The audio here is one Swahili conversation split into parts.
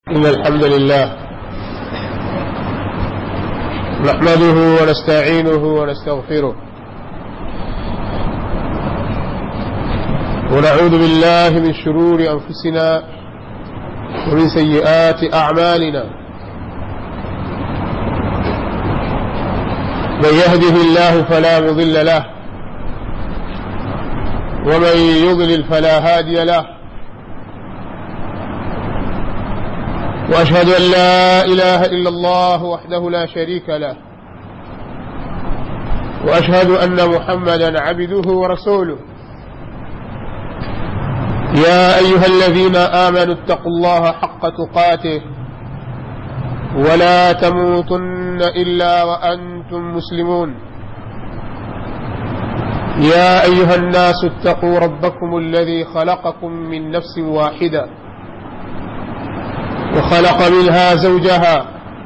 إن الحمد لله نحمده ونستعينه ونستغفره ونعوذ بالله من شرور أنفسنا ومن سيئات أعمالنا من يهده الله فلا مضل له ومن يضلل فلا هادي له واشهد ان لا اله الا الله وحده لا شريك له واشهد ان محمدا عبده ورسوله يا ايها الذين امنوا اتقوا الله حق تقاته ولا تموتن الا وانتم مسلمون يا ايها الناس اتقوا ربكم الذي خلقكم من نفس واحده وخلق منها زوجها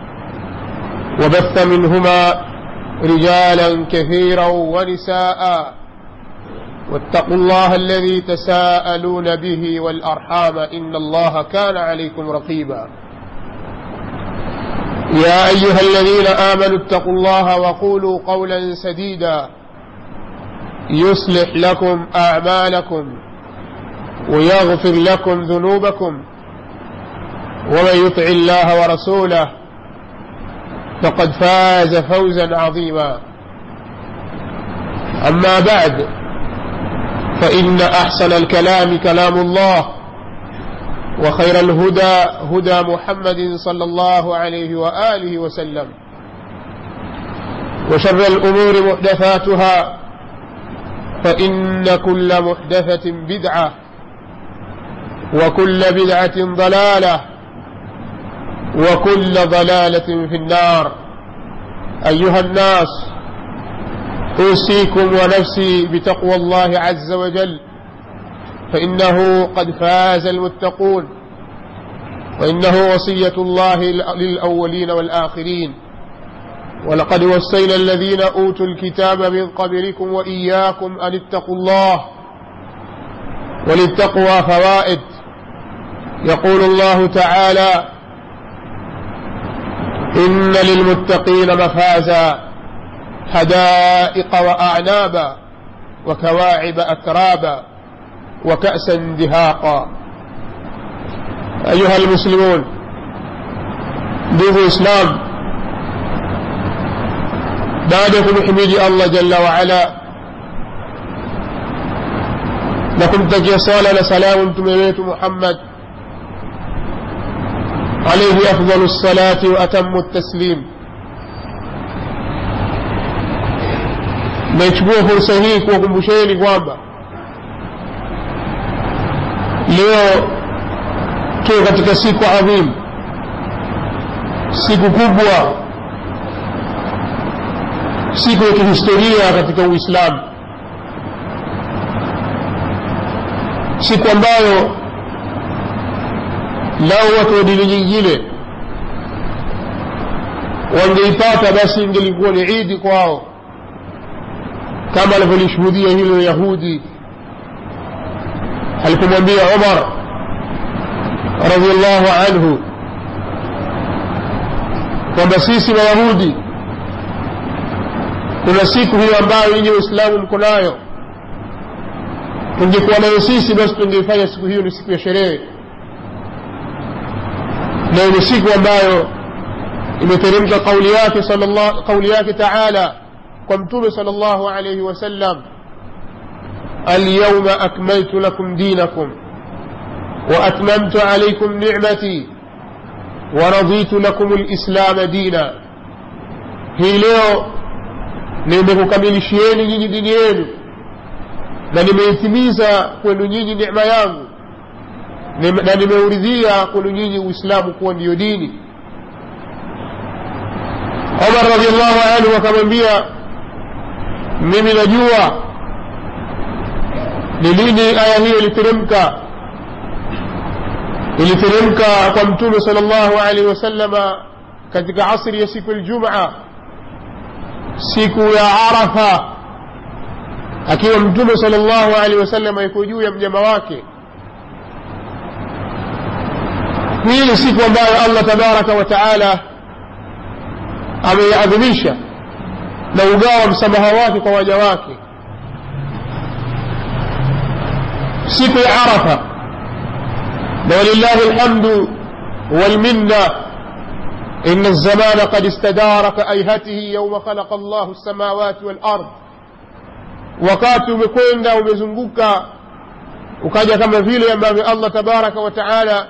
وبث منهما رجالا كثيرا ونساء واتقوا الله الذي تساءلون به والارحام ان الله كان عليكم رقيبا يا ايها الذين امنوا اتقوا الله وقولوا قولا سديدا يصلح لكم اعمالكم ويغفر لكم ذنوبكم ومن يطع الله ورسوله فقد فاز فوزا عظيما اما بعد فان احسن الكلام كلام الله وخير الهدى هدى محمد صلى الله عليه واله وسلم وشر الامور محدثاتها فان كل محدثه بدعه وكل بدعه ضلاله وكل ضلالة في النار أيها الناس أوصيكم ونفسي بتقوى الله عز وجل فإنه قد فاز المتقون وإنه وصية الله للأولين والآخرين ولقد وصينا الذين أوتوا الكتاب من قبلكم وإياكم أن اتقوا الله وللتقوى فوائد يقول الله تعالى إن للمتقين مفازا حدائق وأعنابا وكواعب أترابا وكأسا دهاقا أيها المسلمون ndugu islam baada ya kumhimidi allah jalla waala na kumtakia sala na salamu mtume wetu muhammad عليه أفضل الصلاة وأتم التسليم naichukua fursa hii kuwakumbusheni kwamba leo tuko katika siku adhimu siku kubwa siku ya kihistoria katika uislamu siku ambayo lau watu wa dini nyingine wangeipata basi ingelikuwa ni idi kwao kama alivyolishuhudia hilo yahudi alipomwambia umar radiallahu anhu kwamba sisi mayahudi kuna siku hiyo ambayo nyinyi waislamu mko nayo tungekuwa nayo sisi basi tungeifanya siku hiyo ni siku ya sherehe na ni siku ambayo imeteremka kauli yake kauli yake taala kwa mtume sal llahu alaihi wasallam alyauma akmaltu lakum dinakum waatmamtu alaikum nicmati waraditu lakum lislama dina hii leo nimekukamilishieni nyinyi dini yenu na nimeitimiza kwenu nyinyi necma yangu na nimeuridhia kwenu nyinyi uislamu kuwa ndiyo dini omar radiallahu anhu akamwambia mimi najua ni lini aya hiyo iliteremka iliteremka kwa mtume sal llahu alaihi wasalama katika asri ya siku ljumaa siku ya arafa akiwa mtume sal llahu alaihi wasalama yuko juu ya mnyama wake hii ni siku ambayo allah tabaraka wa taala ameiadhimisha na ugawa msamaha wake kwa waja wake siku ya arafa na walillahi lhamdu walminna إن الزمان قد استدار كأيهته يوم خلق الله السماوات والأرض wakati umekwenda umezunguka ukaja kama vile ambavyo allah tabaraka wa taala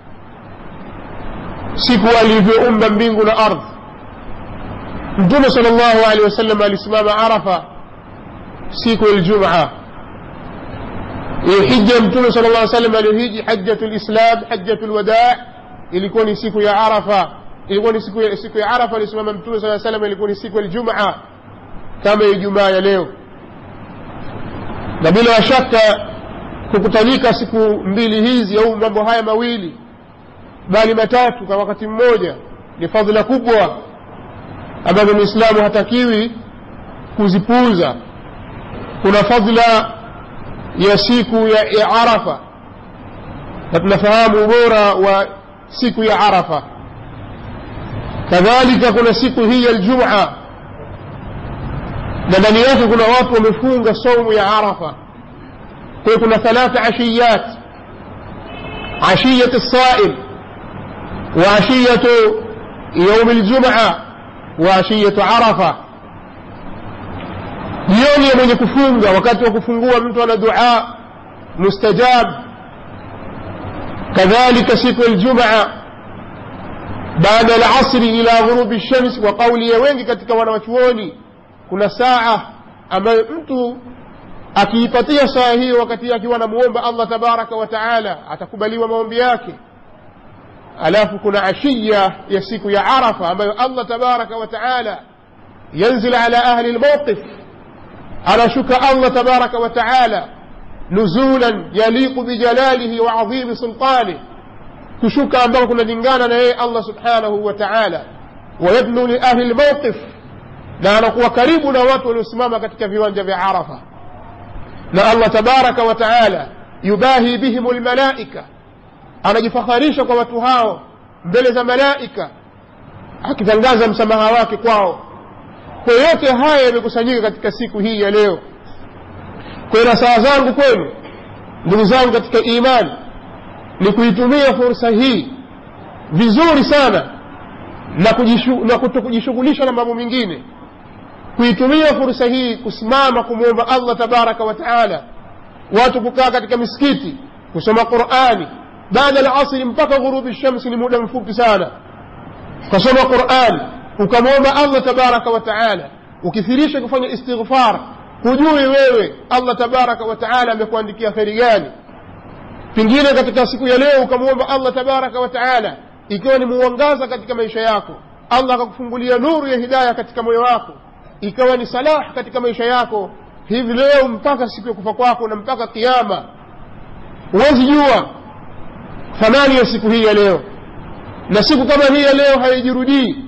siku alivyoumba mbingu na ardhi mtume sal llahu alehi wasallam alisimama arafa siku ya ljumaa hiyo hija mtume sal llah salam aliyohiji hajjatu lislam hajjatu lwadaa ilikuwa ni siku ya arafa ilikuwa ni siku ya, siku ya arafa alisimama mtume saa salam ilikuwa ni siku ya ljumaa kama ijumaa ya leo na bila shaka kukutanika siku mbili hizi au mambo haya mawili bali matatu kwa wakati mmoja ni fadhila kubwa ambazo mwislamu hatakiwi kuzipuuza kuna fadhila ya siku ya, ya arafa na tunafahamu ubora wa siku ya arafa kadhalika kuna siku hii ya ljumaa na ndani yake kuna watu wamefunga saumu ya arafa kwa hiyo kuna thalatha ashiyat ashiyat lsaim وعشية يوم الجمعة وعشية عرفة jioni ya mwenye kufunga wakati wa kufungua mtu ana dua mustajab kadhalika siku ya ljumaa baada alasri ila ghurubi lshams wa kauli ya wengi katika wanawachuoni kuna saa ambayo mtu akiipatia saa hiyo wakati akiwa anamuomba allah tabaraka wa taala atakubaliwa maombi yake alafu kuna ashiya ya siku ya arafa ambayo allah tabaraka wa taala yanzil ala ahli lmawqif anashuka allah tabaraka wa taala nuzulan yaliqu bijalalihi wa adhimi sultanih kushuka ambako kunalingana na yeye allah subhanahu wa taala wayadnu liahli lmawqif na anakuwa karibu na watu waliosimama katika viwanja vya arafa na allah tabaraka wa taala yubahi bihim lmalaika anajifakharisha kwa watu hao mbele za malaika akitangaza msamaha wake kwao kwa yote haya yamekusanyika katika siku hii ya leo kwa na saa zangu kwenu ndugu zangu katika imani ni kuitumia fursa hii vizuri sana na, kujishu, na kutokujishughulisha na mambo mengine kuitumia fursa hii kusimama kumwomba allah tabaraka wa taala watu kukaa katika misikiti kusoma qurani baada ya asri mpaka ghurubi shamsi ni muda mfupi sana ukasoma quran ukamwomba allah tabaraka wa taala ukithirisha kufanya istighfar hujui wewe allah tabaraka wa taala amekuandikia kheri gani pengine katika siku ya leo ukamwomba allah tabaraka wa taala ikiwa ni muangaza katika maisha yako allah akakufungulia nuru ya hidaya katika moyo wako ikawa ni salah katika maisha yako hivi leo mpaka siku ya kufa kwako na mpaka kiama huwezi jua thamani ya siku hii ya leo na siku kama hii ya leo haijirudii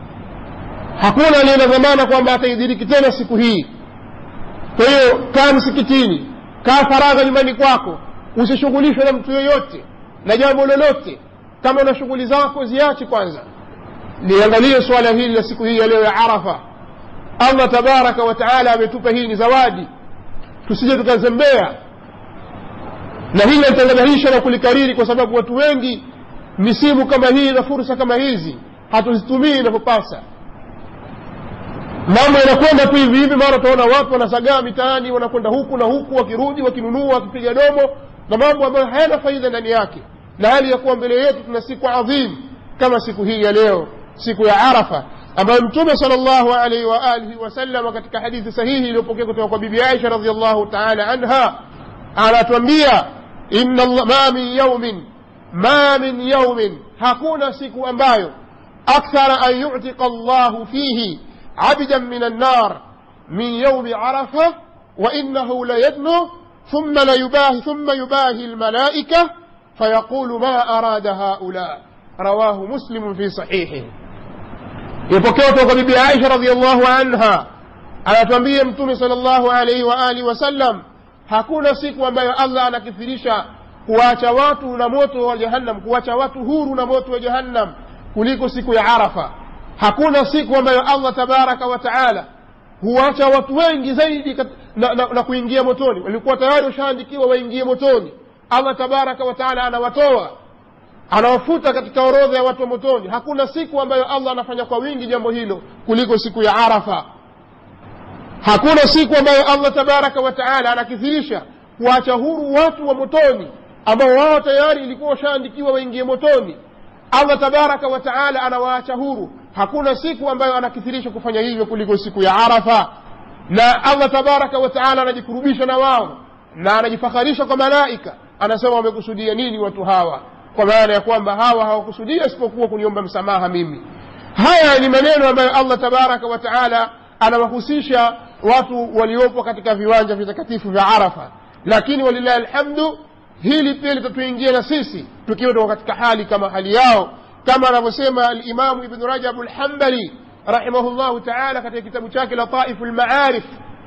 hakuna aliye na dhamana kwamba ataidiriki tena siku hii kwa hiyo kaa msikitini kaa faragha nyumbani kwako usishughulishwe na mtu yoyote na jambo lolote kama una shughuli zako ziache kwanza liangalie suala hili la siku hii ya leo ya arafa allah tabaraka wa taala ametupa hii ni zawadi tusije tukazembea na hili nalitangadahisha na kulikariri kwa sababu watu wengi misimu kama hii na fursa kama hizi hatuzitumii inavyopasa mambo yanakwenda tu hivi hivi mara utaona watu wanasagaa mitaani wanakwenda huku na huku wakirudi wakinunua wakipiga domo na mambo ambayo hayana faida ndani yake na hali ya kuwa mbele yetu tuna siku adhimu kama siku hii ya leo siku ya arafa ambayo mtume sal llahu alaihi waalihi wasalama katika hadithi sahihi iliyopokea kutoka kwa bibi aisha radiallahu taala anha anatuambia inna ma min yaumin ma min yaumin hakuna siku ambayo akthara an yutika llahu fihi عبدا من النار من يوم عرفة وإنه ليدنو ثم ليباهي ثم يباهي الملائكة فيقول ما أراد هؤلاء رواه مسلم في صحيحه يبكيت وقبيب عائشة رضي الله عنها على تنبيه متومي صلى الله عليه وآله وسلم hakuna siku ambayo allah anakithirisha kuwacha watu na moto wa jahannam kuwacha watu huru na moto wa jahannam kuliko siku ya arafa hakuna siku ambayo allah tabaraka wa taala huwacha watu wengi zaidi kat, na, na, na kuingia motoni walikuwa tayari washaandikiwa waingie motoni allah tabaraka wa taala anawatoa anawafuta katika orodha ya watu wa motoni hakuna siku ambayo allah anafanya kwa wingi jambo hilo kuliko siku ya arafa hakuna siku ambayo allah tabaraka wa taala anakithirisha kuacha huru watu wa motoni ambao wao tayari ilikuwa washaandikiwa waingie motoni allah tabaraka wa taala anawaacha huru hakuna siku ambayo anakithirisha kufanya hivyo kuliko siku ya arafa na allah tabaraka wa taala anajikurubisha na wao na anajifakharisha kwa malaika anasema wamekusudia nini watu hawa kwa maana ya kwamba hawa hawakusudia isipokuwa kuniomba msamaha mimi haya ni maneno ambayo allah tabaraka wa taala anawahusisha watu waliopo katika viwanja vitakatifu vya arafa lakini walillahi alhamdu hili pia litatuingia na sisi tukiwa tuko katika hali kama hali yao kama anavyosema alimamu ibnu rajabu lhambali rahimahullahu taala katika kitabu chake lataifu lmaarif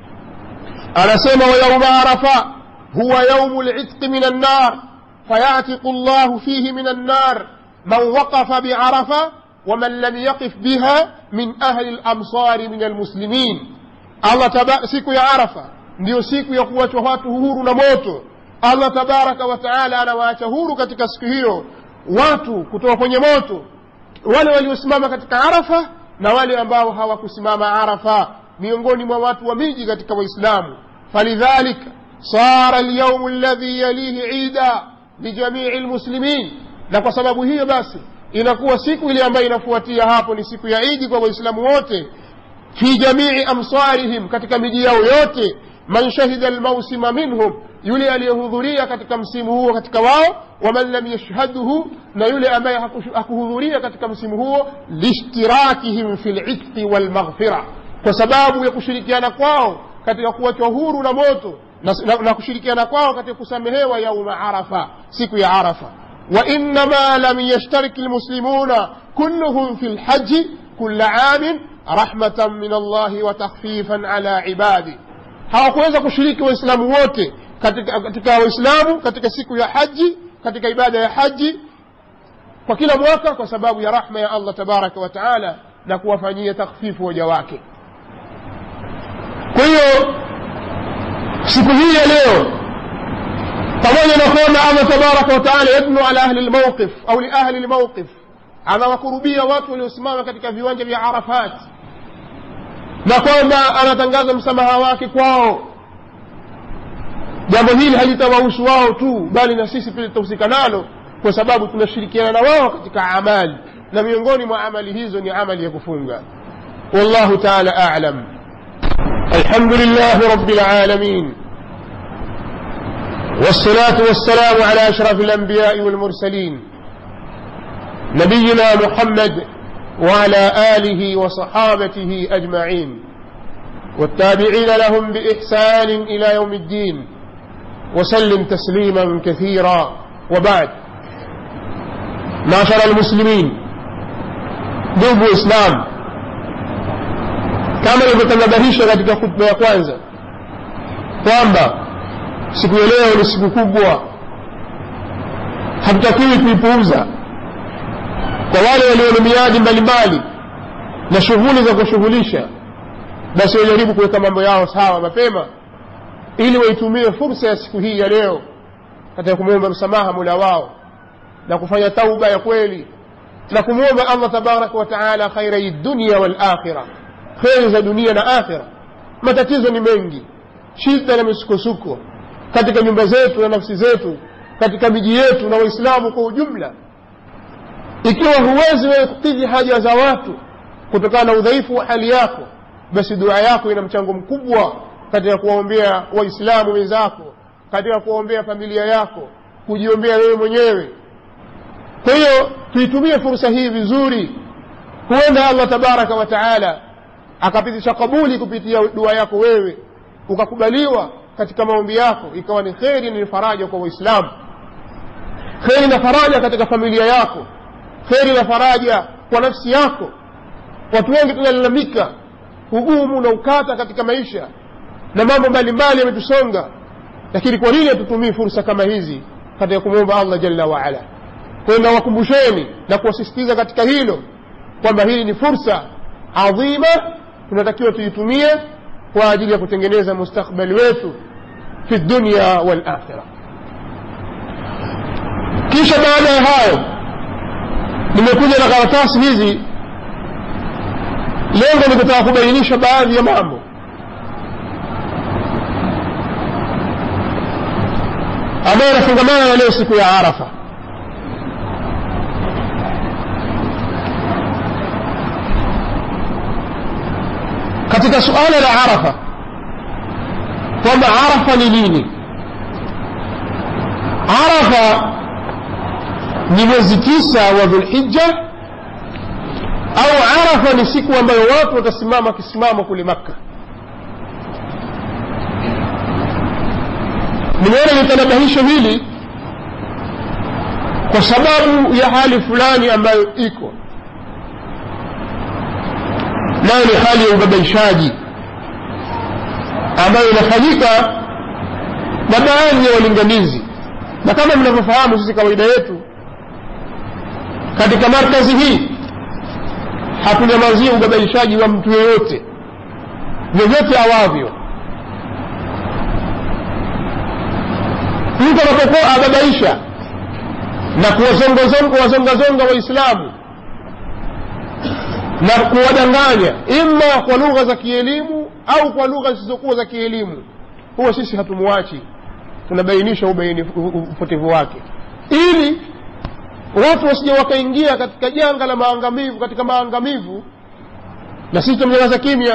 anasema wayauma arafa huwa yaumu litqi min annar فيعتق الله فيه من النار من وقف بعرفة ومن لم يقف بها من أهل الأمصار من المسلمين الله تبا siku ya arafa ndiyo siku ya kuwachwa watu huru na moto allah tabaraka wa taala anawaacha huru katika siku hiyo watu kutoka kwenye moto wale waliosimama katika arafa na wale ambao hawakusimama arafa miongoni mwa watu wa miji katika waislamu falidhalika صار اليوم الذي يليه عيدا lijamii lmuslimin na kwa sababu hiyo basi inakuwa siku ile ambayo inafuatia hapo ni siku ya idi kwa waislamu wote fi jamii amsarihim katika miji yao yote man shahida lmausima minhum yule aliyehudhuria katika msimu huo katika wao waman lam yashhadhu na yule ambaye hakuhudhuria katika msimu huo lishtirakihim fi litqi walmaghfira kwa sababu ya kushirikiana kwao katika kuwachwa huru na moto na, na, na kushirikiana kwao katika kusamehewa yauma arafa siku ya arafa وإنما لم يشترك المسلمون كلهم في الحج كل عام رحمة من الله وتخفيفا على عباده hawakuweza kushiriki waislamu wote katika, katika waislamu katika siku ya haji katika ibada ya haji kwa kila mwaka kwa sababu ya rahma ya allah tabaraka wa taala na kuwafanyia takhfifu waja wake kwa hiyo siku hii ya leo pamoja na kwamba allah tabaraka wataala yadnu ala ahli lmauqif au liahli lmauqif anawakurubia watu waliosimama katika viwanja vya arafat na kwamba anatangaza msamaha wake kwao jambo hili halitawahusu wao tu bali na sisi pia litahusika nalo kwa sababu tunashirikiana na wao katika amali na miongoni mwa amali hizo ni amali ya kufunga wallahu taala alam الحمد لله رب العالمين والصلاة والسلام على أشرف الأنبياء والمرسلين نبينا محمد وعلى آله وصحابته أجمعين والتابعين لهم بإحسان إلى يوم الدين وسلم تسليما كثيرا وبعد معشر المسلمين ndugu islam kama ilivyotanabahisha katika khutba ya kwanza kwamba siku ya leo ni siku kubwa hatutakiwi kuipuuza kwa wale walio na miadi mbalimbali na shughuli za kushughulisha basi wajaribu kuweka mambo yao sawa mapema ili waitumie fursa ya siku hii ya leo katika kumwomba msamaha mula wao na kufanya tauba ya kweli na kumwomba allah tabaraka wa taala khairai dunia walakhira kheri za dunia na akhira matatizo ni mengi shida na misukosuko katika nyumba zetu na nafsi zetu katika miji yetu na waislamu kwa ujumla ikiwa huwezi wewe kukidhi haja za watu kutokana na udhaifu wa hali yako basi dua yako ina mchango mkubwa katika kuwaombea waislamu wenzako katika kuwaombea familia yako kujiombea wewe mwenyewe kwa hiyo tuitumie fursa hii vizuri huenda allah tabaraka wa taala akapitisha kabuli kupitia dua yako wewe ukakubaliwa katika maombi yako ikawa ni kheri ni faraja kwa waislamu kheri na faraja katika familia yako kheri na faraja kwa nafsi yako watu wengi tunalalamika ugumu na ukata katika maisha na mambo mbalimbali yametusonga lakini kwa nini hatutumii fursa kama hizi katika kumwomba allah jalla waala kwayo nawakumbusheni na kuwasisitiza katika hilo kwamba hii ni fursa adhima tunatakiwa tuitumie kwa ajili ya kutengeneza mustakbali wetu fi dunya walakhira kisha baada ya hayo nimekuja na karatasi hizi lengo ni kutaka kubainisha baadhi ya mambo ambayo yanafungamana na leo siku ya arafa katika suala la arafa kwamba arafa ni nini arafa ni mwezi tisa wa dhulhija au arafa ni siku ambayo watu watasimama kisimamo kule makka nimeona nitanabahisho hili kwa sababu ya hali fulani ambayo iko nayo ni hali ya ubabaishaji ambayo inafanyika na baadhi ya walinganizi na kama mnavyofahamu sisi kawaida yetu katika markazi hii hatunyamazia ubabaishaji wa mtu yeyote vyovyote awavyo mtu anapokuwa ababaisha na kuwazongazonga waislamu na kuwadanganya ima kwa lugha za kielimu au kwa lugha zisizokuwa za kielimu huwa sisi hatumwachi tunabainisha upotevu wake ili watu wasije wakaingia katika janga la maangamivu katika maangamivu na sisi tumnyamaza kimya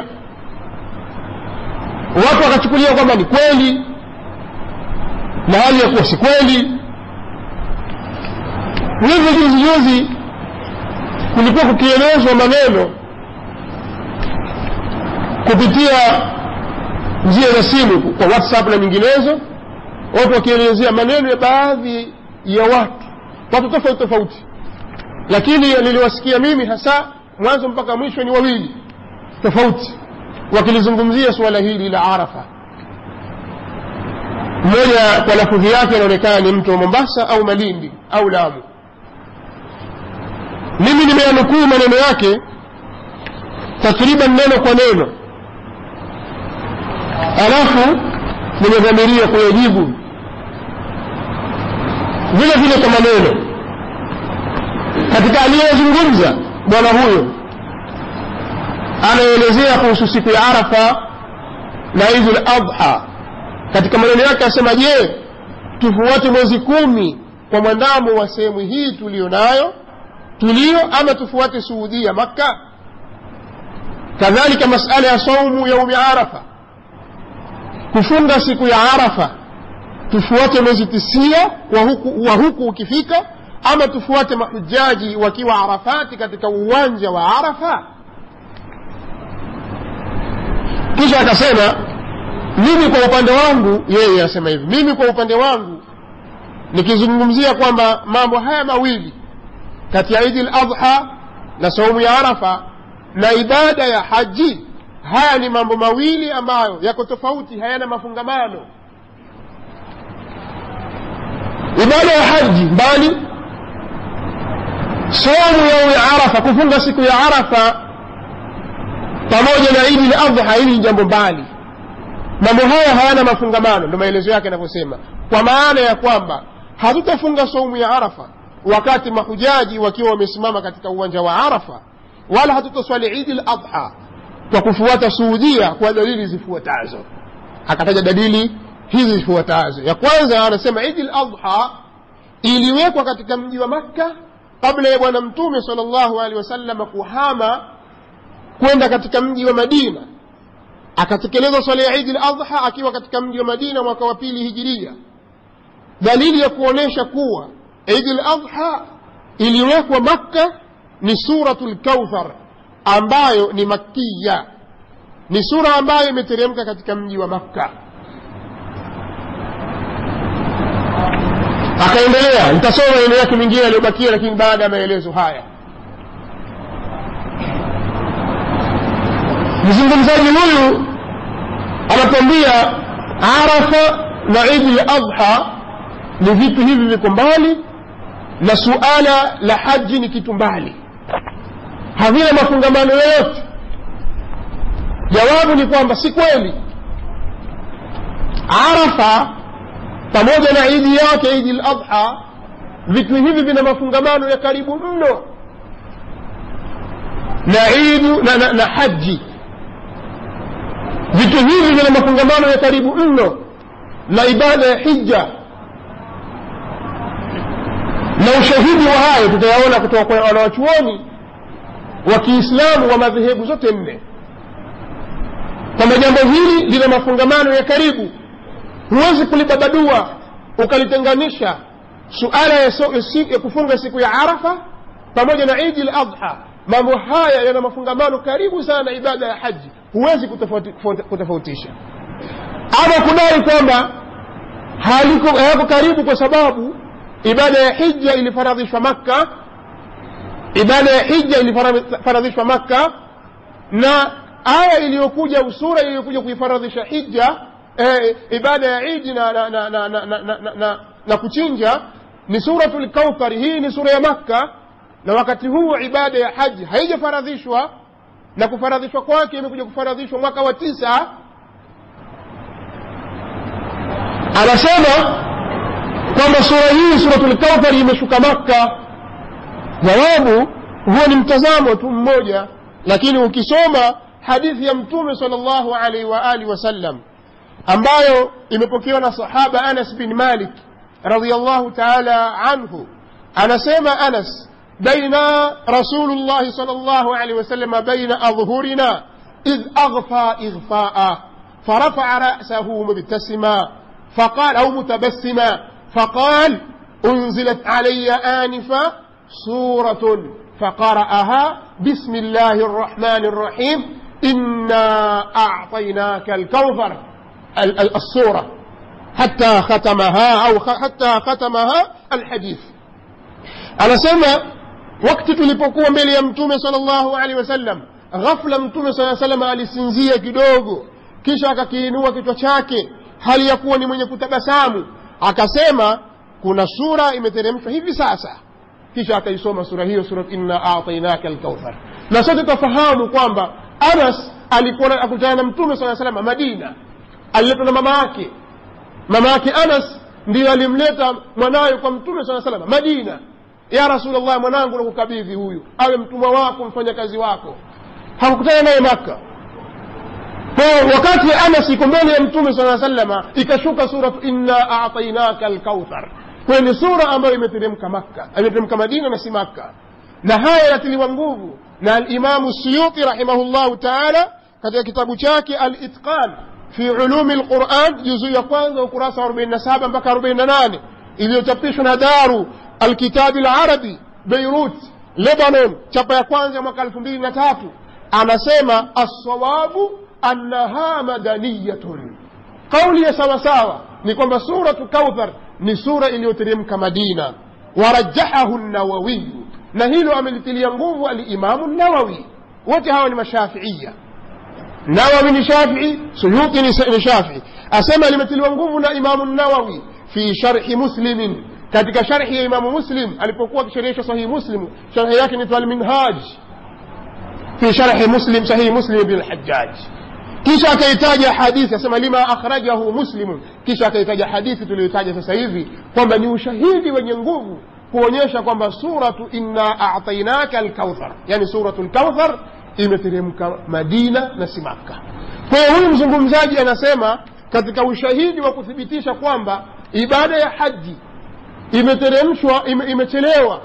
watu wakachukulia kwamba ni kweli na hali ya kuwa si kweli hivyo juzi juzi kulikuwa kukielezwa maneno kupitia njia za simu kwa whatsapp na nyinginezo watu wakielezea maneno ya baadhi ya watu watu tofauti tofauti lakini niliwasikia mimi hasa mwanzo mpaka mwisho ni wawili tofauti wakilizungumzia suala hili la arafa mmoja kwa lafudhi yake anaonekana ni mtu wa mombasa au malindi au lamu mimi nimeyanukuu maneno yake takriban neno kwa neno alafu nimedhamiria kuyajibu vile vile kwa maneno katika aliyezungumza bwana huyo anaelezea kuhusu siku ya arafa na idul adha katika maneno yake asema je tufuate mwezi kumi kwa mwandamo wa sehemu hii tuliyo nayo tulio ama tufuate suudia makka kadhalika masala ya saumu yaumi arafa kufunga siku ya arafa tufuate mwezi tisia wa huku, wa huku ukifika ama tufuate mahujaji wakiwa arafati katika uwanja wa arafa kisha akasema mimi kwa upande wangu yeye asema hivi mimi kwa upande wangu nikizungumzia kwamba mambo haya mawili kati ya idi ladha na saumu ya arafa na ibada ya haji haya ni mambo mawili ambayo yako tofauti hayana mafungamano ibada ya haji mbali saumu yaumi arafa kufunga siku ya arafa pamoja na idi ladha hili ni jambo mbali mambo haya hayana mafungamano ndo maelezo yake yanavyosema kwa maana ya kwamba hatutafunga saumu ya arafa wakati mahujaji wakiwa wamesimama katika uwanja wa arafa wala hatutaswali idi ladha kwa kufuata suudia kwa dalili zifuatazo akataja dalili hizi zifuatazo ya kwanza anasema idi ladha iliwekwa katika mji wa makka kabla ya bwana mtume sal llahu alehi wasalama kuhama kwenda katika mji wa madina akatekeleza swala ya idi ladha akiwa katika mji wa madina mwaka wa pili hijiria dalili ya kuonyesha kuwa idi ladha iliwekwa makka ni suratu lkauthar ambayo ni makkiya ni sura ambayo imeteremka katika mji wa makka akaendelea nitasoma maneno yake mengine yaliyobakia lakini baada ya maelezo haya mzungumzaji huyu anatuambia arafa na idi ladha ni vitu hivi viko mbali na suala la haji ni kitu mbali havina mafungamano yoyote jawabu ni kwamba si kweli arafa pamoja na idi yake idi ladha vitu hivi vina mafungamano ya karibu mno na idu na, na, na haji vitu hivi vina mafungamano ya karibu mno na ibada ya hija na ushahidi wa hayo tutayaona kutoka kwa wanawachuoni wa kiislamu wa madhehebu zote nne kwamba jambo hili lina mafungamano ya karibu huwezi kulibabadua ukalitenganisha suala ya, so, ya kufunga siku ya arafa pamoja na idi ladha mambo haya yana mafungamano karibu sana na ibada ya haji huwezi kutofautisha ama kudai kwamba hayako karibu kwa sababu ibada ya hija ilifaradhishwa makka ibada ya hija ilifaradhishwa makka na aya iliyokuja sura iliyokuja kuifaradhisha hija eh, ibada ya idi na, na, na, na, na, na, na, na, na kuchinja ni suratu lkauthari hii ni sura ya makka na wakati huu ibada ya haji haijafaradhishwa na kufaradhishwa kwake imekuja kufaradhishwa mwaka wa tisa anasema kwamba sura hii suratul kauthari imeshuka makka jawabu huo ni mtazamo tu mmoja lakini ukisoma hadithi ya mtume sal llahu alaihi wa alihi wasallam ambayo imepokewa na sahaba anas bin malik radiallahu taala anhu anasema anas baina rasulullahi sal llahu alaihi wasallam baina adhhurina idh aghfa ighfaa فرفع رأسه مبتسما فقال أو متبسما فقال أنزلت علي آنفا سورة فقرأها بسم الله الرحمن الرحيم إنا أعطيناك الكوثر السورة حتى ختمها أو حتى ختمها الحديث أنا سمع وقت tulipokuwa mbele ya mtume sallallahu alaihi wasallam ghafla mtume saa salam alisinzia kidogo kisha akakiinua kichwa chake hali ya kuwa ni mwenye kutabasamu akasema kuna sura imeteremshwa hivi sasa kisha akaisoma sura hiyo surat inna atainaka alkauthar na sote tutafahamu kwamba anas alikuwa akutana na mtume saa salama madina aliletwa na mama yake mama yake anas ndiyo alimleta mwanawe kwa mtume saa salama madina ya rasulllah mwanangu nakukabidhi huyu awe mtumwa wako mfanyakazi wako hakukutana naye makka kwa wakati anas iko mbele ya mtume saa salama ikashuka suratu inna atainaka alkauthar kwayo ni sura ambayo imeteremka makka imeteremka madina na si makka na haya yanatiliwa nguvu na alimamu suyuti rahimahullahu taala katika kitabu chake alitqan fi ulumi lquran juzuu ya kwanza ukurasa wa 47 mpaka 48 iliyochapishwa na daru alkitabi larabi beirut lebanon chapa ya kwanza mwaka elfu mbili na tatu anasema assawabu annaha madaniyatun kauli ya sawasawa ni kwamba suratu kauthar ni sura iliyoteremka madina warajahahu nawawiyu na hilo amelitilia nguvu alimamu nawawi wote hawa ni mashafiiya nawawi ni shafii suyuti ni shafii asema limetiliwa nguvu na imamu nawawi fi sharhi muslimin katika sharhi ya imamu muslim alipokuwa akisherehesha sahihi muslim sharhi yake ni alminhaj fi sharhi muslim sahihi muslim ibn lhajaj kisha akaitaja hadithi asema lima akhrajahu muslimun kisha akaitaja hadithi tuliyoitaja sasa hivi kwamba ni ushahidi wenye nguvu kuonyesha kwamba suratu inna atainaka alkauthar yani suratu lkauthar imeteremka madina na si makka kwa hiyo huyu mzungumzaji anasema katika ushahidi wa kuthibitisha kwamba ibada ya haji imeteremshwa ime, imechelewa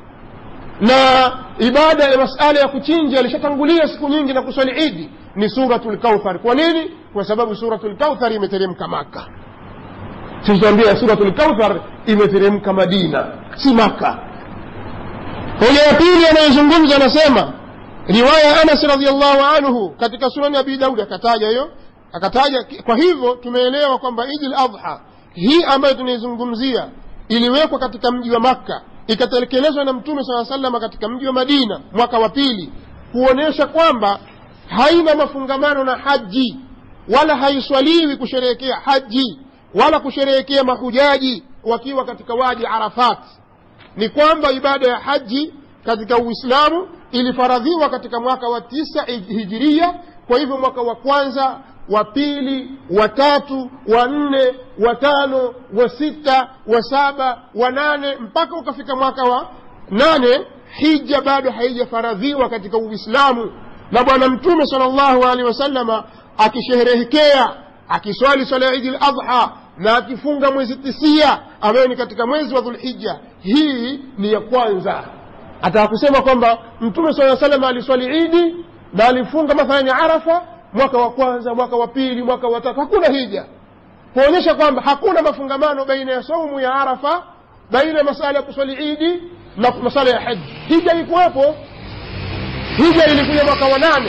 na ibada ya masala ya kuchinja ilishatangulia siku nyingi na kuswali idi ni suratu lkauthar kwa nini kwa sababu suratu lkauthar imeteremka maka sitambia suratu lkauthar imeteremka madina si maka hoja ya pili anayezungumza anasema riwaya ya anas radiallahu anhu katika sunani abi daudi akataja hiyo akataja kwa hivyo tumeelewa kwamba idi ladha hii ambayo tunaizungumzia iliwekwa katika mji wa makka ikatekelezwa na mtume saa salama katika mji wa madina mwaka wa pili kuonyesha kwamba haina mafungamano na haji wala haiswaliwi kusherehekea haji wala kusherehekea mahujaji wakiwa katika wadi arafat ni kwamba ibada ya haji katika uislamu ilifaradhiwa katika mwaka wa tisa hijiria kwa hivyo mwaka wa kwanza wa pili wa tatu wa nne wa tano wa sita wa saba wa nane mpaka ukafika mwaka wa nane hija bado haijafaradhiwa katika uislamu na bwana mtume sala llahu alehi wasalama akisherehekea akiswali swala ya idi ladha na akifunga mwezi tisia ambayo ni katika mwezi wa dhulhija hii ni ya kwanza ataka kusema kwamba mtume saa salam aliswali idi na alifunga mathalani arafa mwaka wa kwanza mwaka wa pili mwaka wa tatu hakuna hija kuonyesha kwamba hakuna mafungamano baina ya saumu ya arafa baina ya masala ya kuswali idi na masala ya haji hija ilikuwepo hija ilikuja mwaka wa nane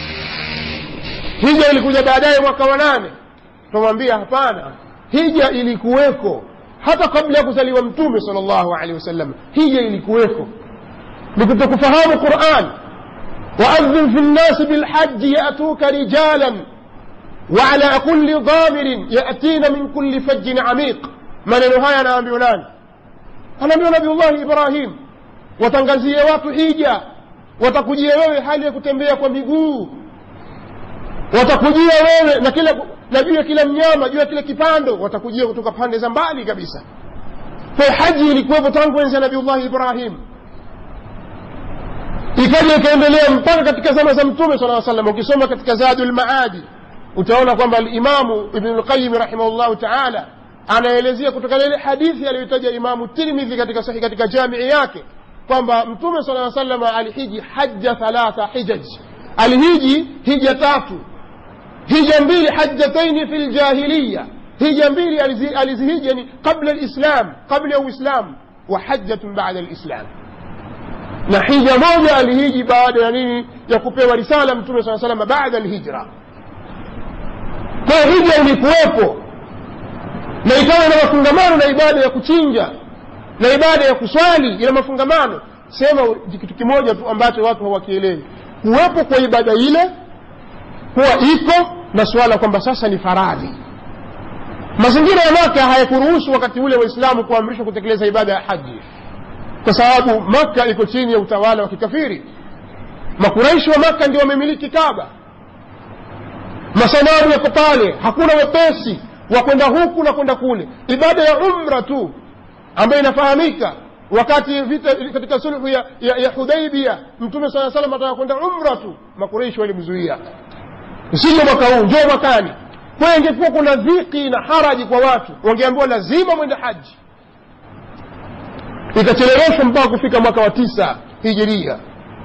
hija ilikuja baadaye mwaka wa nane tunamwambia hapana hija ilikuweko hata kabla ya kuzaliwa mtume sal llahu alehi wasallam hija ilikuweko ni kutokufahamu quran waadhin fi nnasi bilhaji yatuka rijalan وعلى كل ضامر يأتين من كل فج عميق maneno haya anaambiwa nani anaambiwa nabiullahi ibrahim watangazie watu hija watakujia wewe hali ya kutembea kwa miguu watakujia wewe na kila na juu ya kila mnyama juu ya kila kipando watakujia kutoka pande za mbali kabisa kwa haji ilikuwepo tangu enzi ya nabiullahi ibrahim ikaja ikaendelea mpaka katika zama za mtume sala salam ukisoma katika zadu lmaadi utaona kwamba alimamu ibnu lqayimi rahimahullahu taala anaelezea kutokana ile hadithi aliyoitaja imamu tirmidhi katika sahi katika jamii yake kwamba mtume sala salama alihiji haja thalatha hijaj alihiji hija tatu hija mbili hajataini fi ljahiliya hija mbili alizihija ni qabla lislam qabla ya uislam wa hajatun bada lislam na hija moja alihiji baada ya nini ya kupewa risala mtume saa salama baada alhijra kwa hija ilikuwepo na ikawa ina mafungamano na ibada ya kuchinja na ibada ya kuswali ina mafungamano sema kitu kimoja tu ambacho watu hawakielewi kuwepo kwa ibada ile huwa iko na suala kwamba sasa ni faradhi mazingira ya maka hayakuruhusu wakati ule waislamu kuamrishwa kutekeleza ibada ya haji kwa sababu maka iko chini ya utawala wa kikafiri makuraishi wa maka ndio wamemiliki kaba masanamu yako pale hakuna wepesi wa kwenda huku na kwenda kule ibada ya umra tu ambayo inafahamika wakati vita katika sulhu ya, ya, ya hudaibia mtume saa salam ataka kwenda umra tu makureishi walimzuia usije mwaka huu njoo mwakani kwayo ingekuwa kuna dhiki na haraji kwa watu wangeambiwa lazima mwende haji ikacheleweshwa mpaka kufika mwaka wa tisa hijiria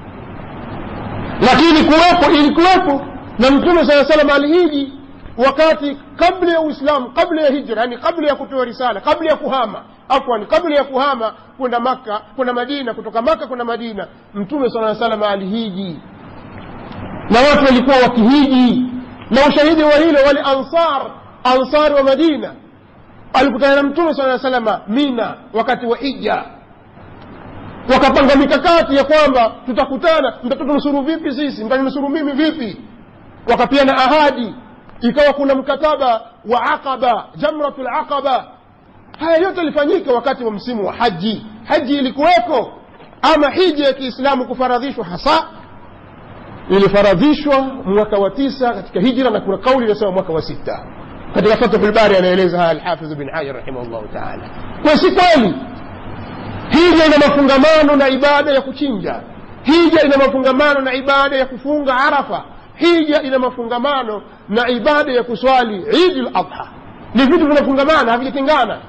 lakini kuwepo ilikuwepo na mtume saa salam alihiji wakati kabla ya uislamu kabla ya hijra yani kabla ya kupewa risala kabla ya kuhama afwan kabla ya kuhama kwenda maka kwenda madina kutoka maka kwenda madina mtume saa salam alihiji na watu walikuwa wakihiji na ushahidi wa hilo wale ansar ansar wa madina alikutana na mtume saa salama mina wakati wa hija wakapanga mikakati ya kwamba tutakutana mtatunusuru vipi sisi mtaninusuru mimi vipi wakapiana ahadi ikawa kuna mkataba wa aqaba jamratu laqaba haya yote yalifanyika wakati wa msimu wa haji haji ilikuweko ama hija ya kiislamu kufaradhishwa hasa ilifaradhishwa mwaka wa tisa katika hijra na kuna kauli inasema mwaka wa sita katika fathu lbari anaeleza haya alhafidhu bin hajar rahimahullahu taala kwa si kweli hija ina mafungamano na ibada ya kuchinja hija ina mafungamano na ibada ya kufunga arafa hija ina mafungamano na ibada ya kuswali idi ladha ni vitu vinafungamana havijatengana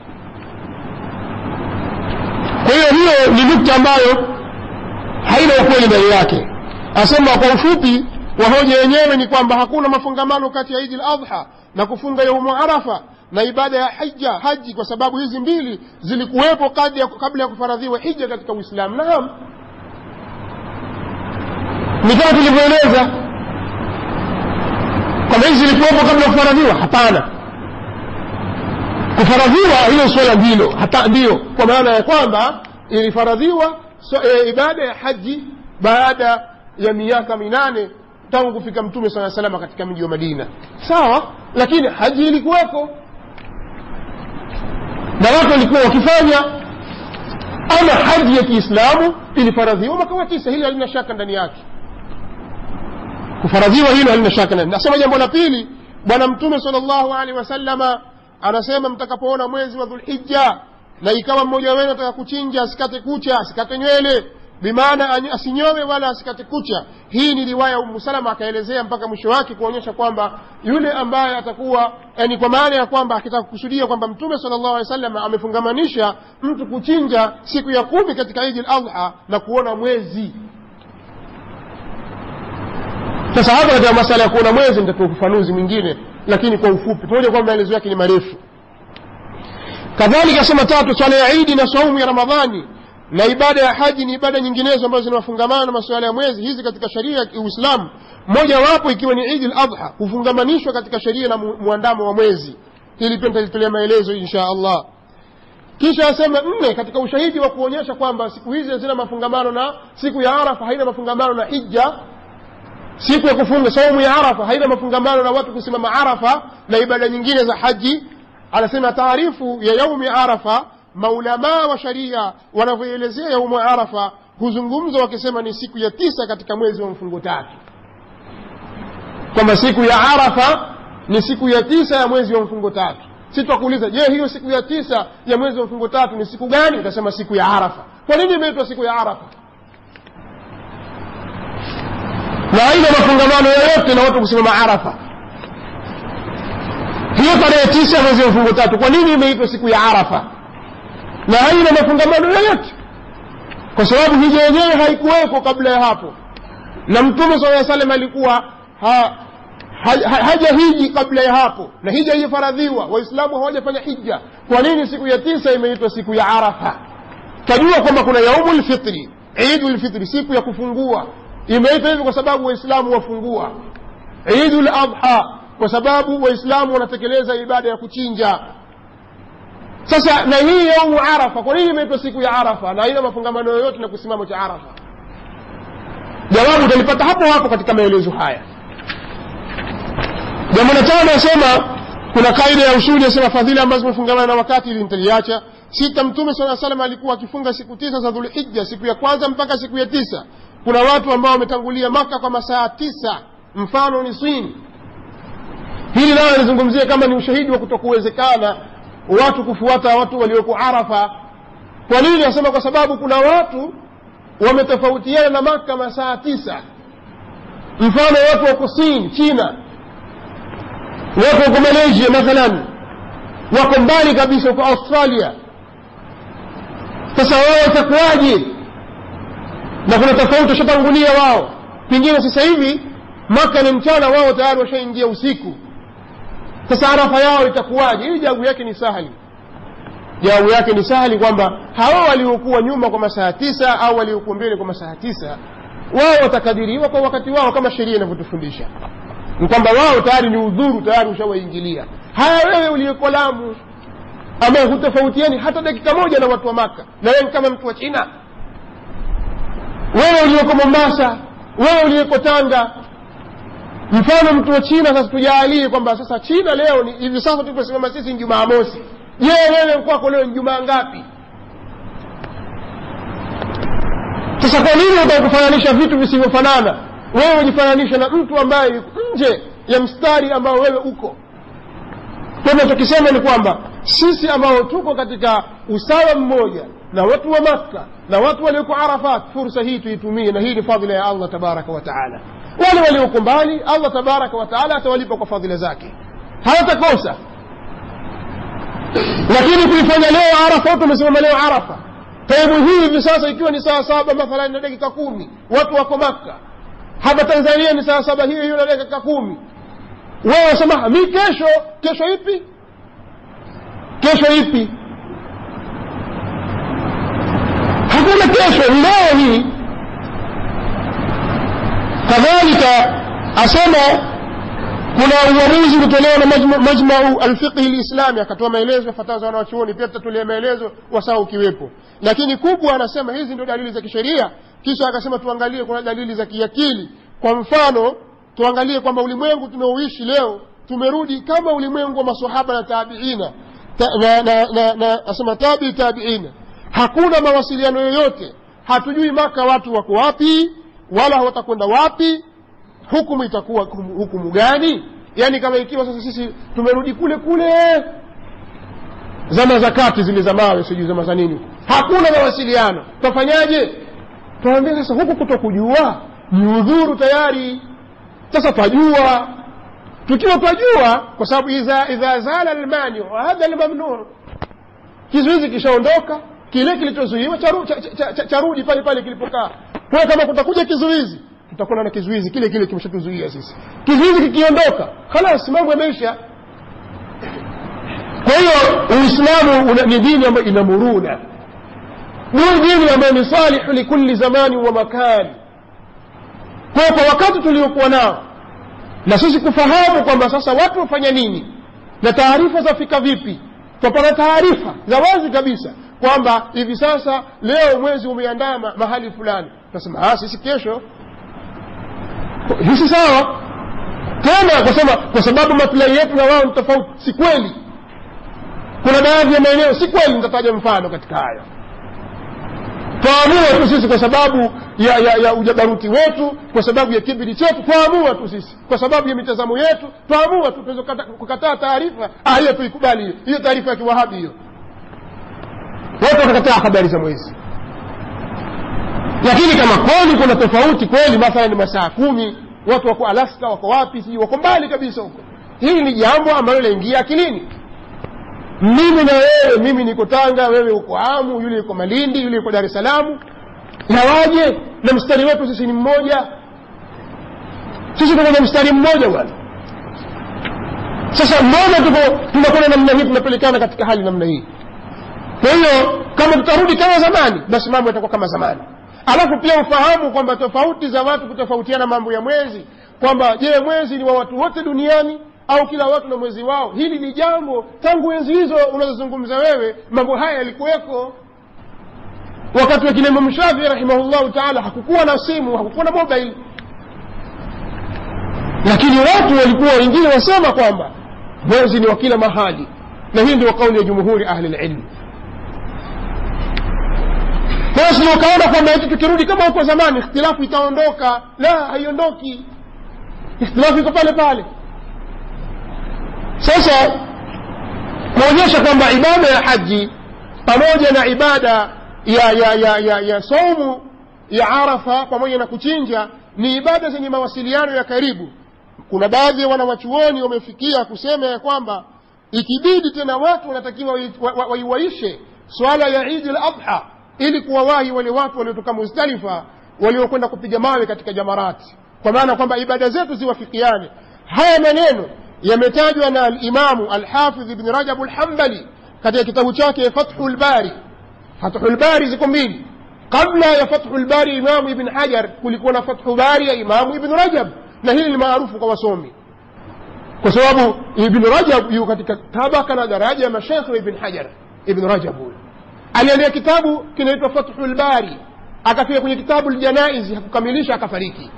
kwa hiyo hiyo ni nukta ambayo haina ukweli ndani yake asema kwa ufupi wa hoja yenyewe ni kwamba hakuna mafungamano kati ya idi ladha na kufunga yaumu arafa na ibada ya hija haji kwa sababu hizi mbili zilikuwepo kabla ya kufaradhiwa hija katika uislamu naam ni kama tulivyoeleza kwamba hizi zilikuwepo kabla ya kufaradhiwa hapana kufaradhiwa hiyo swala ndilo hata ndiyo kwa maana ya kwamba ilifaradhiwa so, e, ibada ya haji baada ya miaka minane tangu kufika mtume saa salama katika mji wa madina sawa lakini haji ilikuweko na watu walikuwa wakifanya ama haji ya kiislamu ilifaradhiwa mwaka wa tisa hili halina shaka ndani yake kufaradhiwa hilo halina shaka ndani nasema jambo la pili bwana mtume sal llahu alehi wasalama anasema mtakapoona mwezi wa dhulhija na ikawa mmoja wenu ataka kuchinja asikate kucha asikate nywele bimaana asinyowe wala asikate kucha hii ni riwaya umu salama akaelezea mpaka mwisho wake kuonyesha kwamba yule ambaye atakuwa yani kwa maana ya kwamba akitaka kukusudia kwamba mtume sala llahu alehi wasallam amefungamanisha mtu kuchinja siku ya kumi katika idi ladha na kuona mwezi sasa hapa katika masala ya kuona mwezi nitatoa ufafanuzi mwingine lakini kwa ufupi pamoja kwamba maelezo yake ni marefu kadhalika sema tatu swala ya idi na saumu ya ramadhani na ibada ya haji ni ibada nyinginezo ambazo zinafungamana na masuala ya mwezi hizi katika sheria ya uislamu moja wapo ikiwa ni idi ladha hufungamanishwa katika sheria na mwandamo wa mwezi hili pia nitalitolea maelezo insha allah kisha asema nne katika ushahidi wa kuonyesha kwamba siku hizi hazina mafungamano na siku ya arafa haina mafungamano na hija siku ya kufunga saumu ya arafa haina mafungamano na watu kusimama arafa na ibada nyingine za haji anasema taarifu ya yaumi arafa maulamaa wa sharia wanavyoelezea yaumu arafa huzungumza wakisema ni siku ya tisa katika mwezi wa mfungo tatu kwamba siku ya arafa ni siku ya tisa ya mwezi wa mfungo tatu si twakuuliza je hiyo siku ya tisa ya mwezi wa mfungo tatu ni siku gani utasema siku ya arafa kwa nini imeitwa siku ya arafa na haina mafungamano yoyote na watu kusimama arafa hiyo tarehe tisa mwezi wa mfungo tatu kwa nini imeitwa siku ya arafa na haina mafungamano yoyote kwa sababu hija yenyewe haikuwekwa kabla ya hapo na mtume saa salam alikuwa ha, ha, ha, haja hiji kabla ya hapo na hija ifaradhiwa waislamu hawajafanya hija kwa nini siku ya tisa imeitwa siku ya arafa tajua kwamba kuna yaumu lfitri idu lfitri siku ya kufungua imeitwa hivyo kwa sababu waislamu wafungua idu ladha kwa sababu waislamu wanatekeleza ibada ya kuchinja sasa na hii yaumu arafa kwa nini imeitwa siku ya arafa na haina mafungamano yoyote na kusimamo cha arafa jawabu utalipata hapo hapo katika maelezo haya jambo la tano asema kuna kaida ya usuli asema fadhila ambazo zimefungamana na wakati ili nitaliacha sita mtume saa salam alikuwa akifunga siku tisa za dhulhija siku ya kwanza mpaka siku ya tisa kuna watu ambao wametangulia maka kwa masaa tisa mfano ni swini hili nayo alizungumzia kama ni ushahidi wa kutokuwezekana watu kufuata watu walioko arafa kwa nini nasema kwa sababu kuna watu wametofautiana na maka masaa tisa mfano watu wako sin china watu wako malaysia mathalan wako mbali kabisa huko australia sasa wao watakuwaje na kuna tofauti washatangulia wao pengine sasa hivi maka ni mchana wao tayari washaingia usiku sasa arafa yao itakuwaje hii jawabu yake ni sahali jawabu yake ni sahali kwamba hawa waliokuwa nyuma kwa masaa tisa au waliokuwa mbele kwa masaa tisa wao watakadiriwa kwa wakati wao kama sheria inavyotufundisha ni kwamba wao tayari ni udhuru tayari ushawaingilia haya wewe uliyeko lamu ambaye hutofautiani hata dakika moja na watu wa maka na wewe kama mtu wa china wewe uliyeko mombasa wewe uliyeko tanga mfano mtu wa china sasa tujaalie kwamba sasa china leo ni hivi sasa tuliposimama sisi ni jumaa mosi je wewe kwako leo ni jumaa ngapi sasa kwa nini utakufananisha vitu visivyofanana wewe ujifananisha na mtu ambaye yuko nje ya mstari ambao wewe uko kwa hivyo tukisema ni kwamba sisi ambao tuko katika usawa mmoja na watu wa makka na watu walioko arafat fursa hii tuitumie na hii ni fadhila ya allah tabaraka wa taala wale walioko mbali allah tabaraka wa taala atawalipa kwa fadhila zake hawatakosa lakini kuifanya leo arafa watu wamesimama leo arafa taimu hii hivi sasa ikiwa ni saa saba mathalan na dakika kumi watu wako makka hapa tanzania ni saa saba hiyo hiyo na dakika kumi wewe wasema mi kesho kesho ipi kesho ipi hakuna kesho leo hii kadhalika asema kuna uamuzi ulitolewa na majmau alfiqhi lislami akatoa maelezo fatawa za wanawachuoni pia tutatulia maelezo wasaa ukiwepo lakini kubwa anasema hizi ndio dalili za kisheria kisha akasema tuangalie kuna dalili za kiakili kwa mfano tuangalie kwamba ulimwengu tunaoishi leo tumerudi kama ulimwengu wa masahaba na tabiina ta, na, na, na, na asema tabi tabiina hakuna mawasiliano yoyote hatujui maka watu wako wapi wala watakwenda wapi hukumu itakuwa hukumu, hukumu gani yaani kama ikiwa sasa sisi tumerudi kule kule zama za kati zile za mawe sijui zama za nini hakuna mawasiliano twafanyaje twawambia sasa huku kuto kujua ni udhuru tayari sasa twajua tukiwa twajua kwa sababu idha, idha zala lmaniu hadha lmamnuu kizuizi kishaondoka kile kilichozuiwa charudi cha, cha, cha, cha pale pale kilipokaa kwa kama kutakuja kizuizi tutakuwa na kizuizi kile kile kimeshatuzuia sisi kizuizi kikiondoka halas mambo yameisha kwa hiyo uislamu ni dini ambayo ina muruna ni dini ambayo ni salihu likulli zamani wa makani kwa kwa wakati tuliokuwa nao na sisi kufahamu kwamba sasa watu wafanya nini na taarifa zafika vipi twapata taarifa za wazi kabisa kwamba hivi sasa leo mwezi umeandama mahali fulani tunasema sisi kesho hisi sawa tena kusema kwa sababu maslahi yetu na wao ni tofauti si kweli kuna baadhi ya maeneo si kweli nitataja mfano katika hayo twaamua tu sisi kwa sababu ya, ya, ya ujabaruti wetu kwa sababu ya kibiri chetu twaamua tu sisi kwa sababu ya mitazamo yetu twaamua tu tuweza kukataa taarifa ah hiyo tuikubali hiyo hiyo taarifa ya kiwahabi hiyo watu wakakataa habari za mwezi lakini kama kweli kuna tofauti kweli mathalan ni masaa kumi watu wako alaska wako wapi sijui wako mbali kabisa huko hili ni jambo ambalo linaingia akilini mimi na wewe mimi niko tanga wewe uko amu yule yuko malindi yule yuko dar es salaam nawaje na mstari wetu sisi ni mmoja sisi tuko na mstari mmoja bwana sasa mbona tuko tunakwenda namna hii tunapelekana katika hali namna hii kwa hiyo kama tutarudi kama zamani basi mambo yatakuwa kama zamani alafu pia ufahamu kwamba tofauti za watu kutofautiana mambo ya mwezi kwamba je mwezi ni wa watu wote duniani au kila watu na mwezi wao hili ni jambo tangu enzi hizo unazozungumza wewe mambo haya yalikuweko wakati wa kina imamu shafii rahimahullahu taala hakukuwa na simu hakukuwa na mobile lakini watu walikuwa wengine wasema kwamba mwezi ni wa kila mahali na hii ndio kauli ya jumhuri ahli lilmi basi ukaona kwamba eti tukirudi kama huko zamani ikhtilafu itaondoka la haiondoki ikhtilafu iko pale pale sasa kuonyesha kwamba ibada ya haji pamoja na ibada ya ya ya ya, ya saumu ya arafa pamoja na kuchinja ni ibada zenye mawasiliano ya karibu kuna baadhi ya wanawachuoni wamefikia kusema ya kwamba ikibidi tena watu wanatakiwa waiwaishe wa, wa, swala ya idi l adha ili kuwawahi wale watu waliotoka muzdalifa waliokwenda kupiga mawe katika jamarati kwa maana kwamba ibada zetu ziwafikiane haya maneno yametajwa na alimamu alhafidh ibni rajabu lhambali katika kitabu chake fathu lbari fathu lbari ziko mbili kabla ya fathu lbari imamu ibn hajar kulikuwa na fathu bari ya imamu ibn rajab na hili ni maarufu kwa wasomi kwa sababu ibn rajab yu katika tabaka na daraja ya mashekhe wa ibn hajar ibn rajab huyo aliandika kitabu kinaitwa fathu lbari akafika kwenye kitabu ljanaizi hakukamilisha akafariki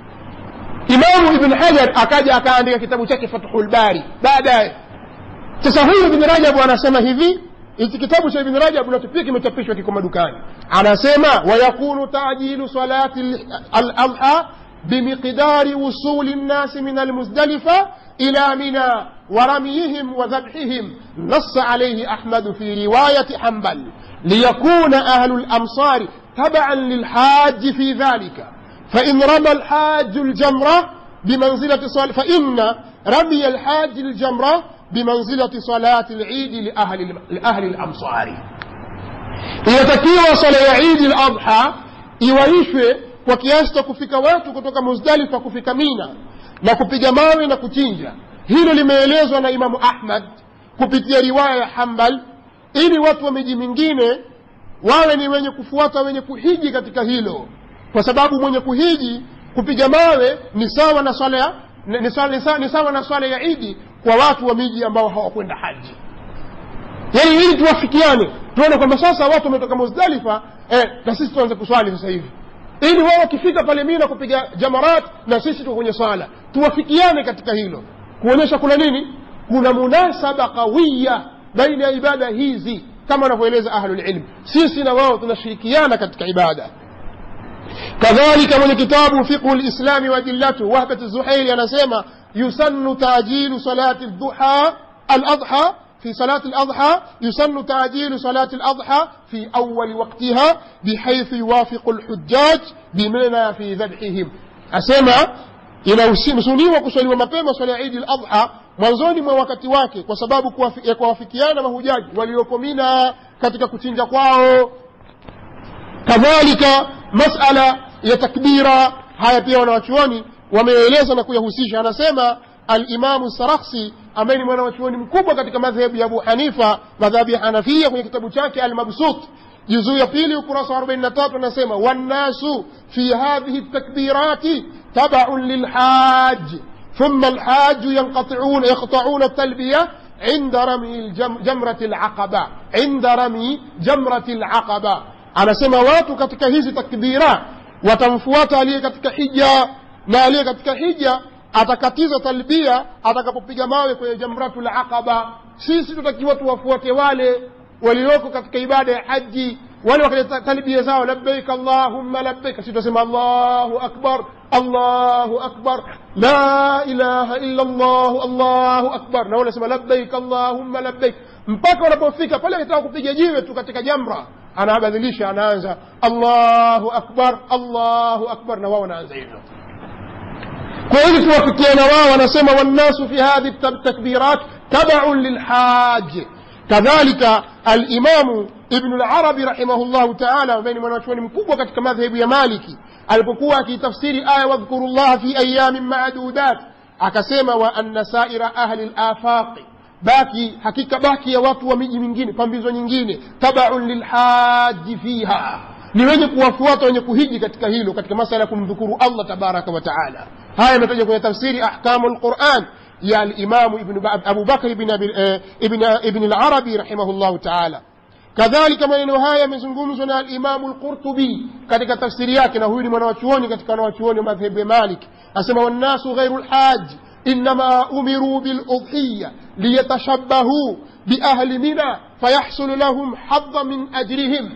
imamu ibn hajar akaja akaandika kitabu chake fathu lbari baadaye sasa huyu ibn rajab anasema hivi hiki kitabu cha ibn rajab nacho pia kimechapishwa kiko madukani anasema wayakunu tajilu salati aladha بمقدار وصول الناس من المزدلفة إلى منى ورميهم وذبحهم نص عليه أحمد في رواية حنبل ليكون أهل الأمصار تبعا للحاج في ذلك فإن رمى الحاج الجمرة بمنزلة صلاة فإن رمي الحاج الجمرة بمنزلة صلاة العيد لأهل, لأهل الأمصار inatakiwa swala ya idi ladha iwaishwe kwa kiasi cha kufika watu kutoka muzdalifa kufika mina na kupiga mawe na kuchinja hilo limeelezwa na imamu ahmad kupitia riwaya ya hambal ili watu wa miji mingine wawe ni wenye kufuata wenye kuhiji katika hilo kwa sababu mwenye kuhiji kupiga mawe ni sawa na swala ya ni sawa, ni sawa, ni sawa na swala ya idi kwa watu wa miji ambao hawakwenda haji yaani ili tuwafikiane tuone kwamba sasa watu wametoka muzdalifa eh, na sisi tuanze kuswali sasa hivi ili wao wakifika pale mina kupiga jamarat na sisi tuko kwenye swala tuwafikiane katika hilo kuonyesha kuna nini kuna munasaba qawiya baina ya ibada hizi kama wanavyoeleza ahlulilm sisi na wao tunashirikiana katika ibada kadhalika mwenye kitabu fiqhu lislami waadillatu wahbat zuhairi anasema yusannu tajilu salati duha aladha في صلاة الأضحى يسن تعجيل صلاة الأضحى في أول وقتها بحيث يوافق الحجاج بمنى في ذبحهم أسمع inasuniwa kuswaliwa mapema swala ya idi ladha mwanzoni mwa wakati wake kwa sababu ya kuwafikiana mahujaji walioko mina katika kuchinja kwao kadhalika masala ya takbira haya pia wanawachuoni wameeleza na kuyahusisha anasema alimamu sarakhsi ambaye ni mwanawachuoni mkubwa katika madhehebu ya abu hanifa madhhabu ya hanafia kwenye kitabu chake almabsut juzuu ya pili ukurasa wa 43 anasema wannasu fi hadhihi takbirati tabaun lilhaji ثم الحاج ينقطعون يقطعون التلبية عند رمي جمرة العقبة عند رمي جمرة العقبة أنا سمع watu katika hizi takbira watamfuata aliye katika hija na aliye katika hija atakatiza talbia atakapopiga mawe kwenye jamratul aqaba sisi tutakiwa tuwafuate wale walioko katika ibada ya haji wale wakaleta talbia zao labbaik allahumma labbaik sisi tutasema allahu akbar allahu akbar la ilaha illa allah allahu akbar na wale sema labbaik allahumma labbaik mpaka wanapofika pale akitaka kupiga jiwe tu katika jamra anabadilisha anaanza allahu akbar allahu akbar na wao wanaanza hivyo kwa hivi tuwafikiana wao wanasema wannasu fi hadhi takbirat tabaun lilhaji kadhalika alimamu ibnu larabi rahimahullahu taala ambaye ni mwanachuoni mkubwa katika madhehebu ya maliki alipokuwa akiitafsiri aya wadhkuru llaha fi ayamin madudat akasema wa anna saira ahli lafaqi baki hakika baki ya watu wa miji mingine pambizo nyingine tabaun lilhaji fiha ni wenye kuwafuata wenye kuhiji katika hilo katika masala ya kumdhukuru allah tabaraka wa taala haya yametaja kwenye tafsiri ahkamu lquran ya alimamu abu bakr ibn larabi rahimahullahu taala kadhalika maneno haya yamezungumzwa na alimamu lqurtubi katika tafsiri yake na huyu ni mwanawachuoni katika wanawachuoni wa madhehebu ya malik asema wannasu ghairu lhaji إنما أمروا بالأضحية ليتشبهوا بأهل منى فيحصل لهم حظ من أجرهم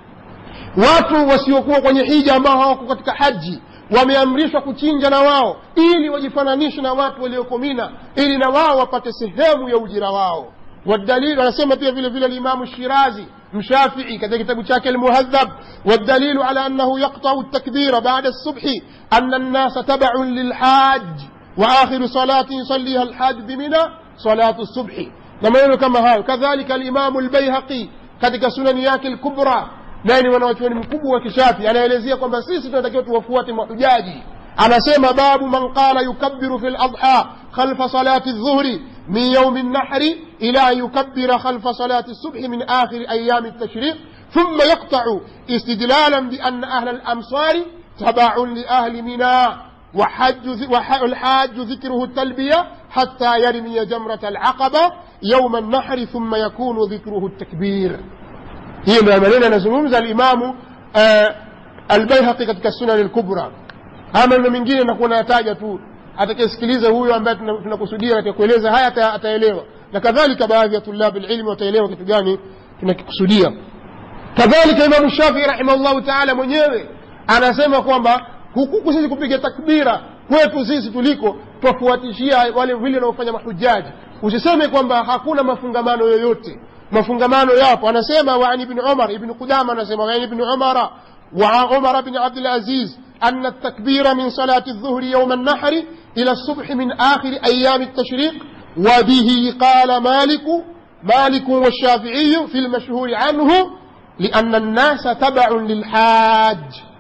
watu wasiokuwa kwenye hija ambao hawako katika haji wameamrishwa kuchinja na wao ili wajifananishe na watu walioko mina ili na wao wapate sehemu ya ujira wao والدليل anasema pia vile vile الإمام الشيرازي مشافعي katika kitabu chake المهذب والدليل على أنه يقطع التكبير بعد الصبح أن الناس تبع للحاج وآخر صلاة يصليها الحاج بمنى صلاة الصبح لما كما هاي كذلك الإمام البيهقي katika sunani yake الكبرى naye ni wanawachuoni mkubwa wa kishafi anaelezea kwamba sisi tunatakiwa tuwafuate mahujaji anasema babu man qala yukabbiru fi ladha khalfa salati dhuhri min yaumi nahri ila an yukabbira khalfa salati subhi min akhiri ayami التشريق ثم يقطع استدلالا بأن أهل الأمصار تبع لأهل منى وحج والحاج ذكره التلبية حتى يرمي جمرة العقبة يوم النحر ثم يكون ذكره التكبير hiyo ndio maneno anazungumza alimamu albaihaqi katika sunani lkubra haya maneno mengine nakuwa nayataja tu atakayesikiliza huyo ambaye tunakusudia katika kueleza haya ataelewa na kadhalika baadhi ya tulabi lilmi wataelewa kitu gani tunakikusudia kadhalika imamu shafii rahimahullahu taala mwenyewe anasema kwamba hukuku sisi kupiga takbira kwetu sisi tuliko twafuatishia wale vile wanaofanya mahujaji usiseme kwamba hakuna mafungamano yoyote mafungamano yapo anasema وعن ابن عمر ابن قدامة anasema وعن ابن عمر وعن عمر بن عبد العزيز أن التكبير من صلاة الظهر يوم النحر إلى الصبح من آخر أيام التشريق وبه قال مالك مالك والشافعي في المشهور عنه لأن الناس تبع للحاج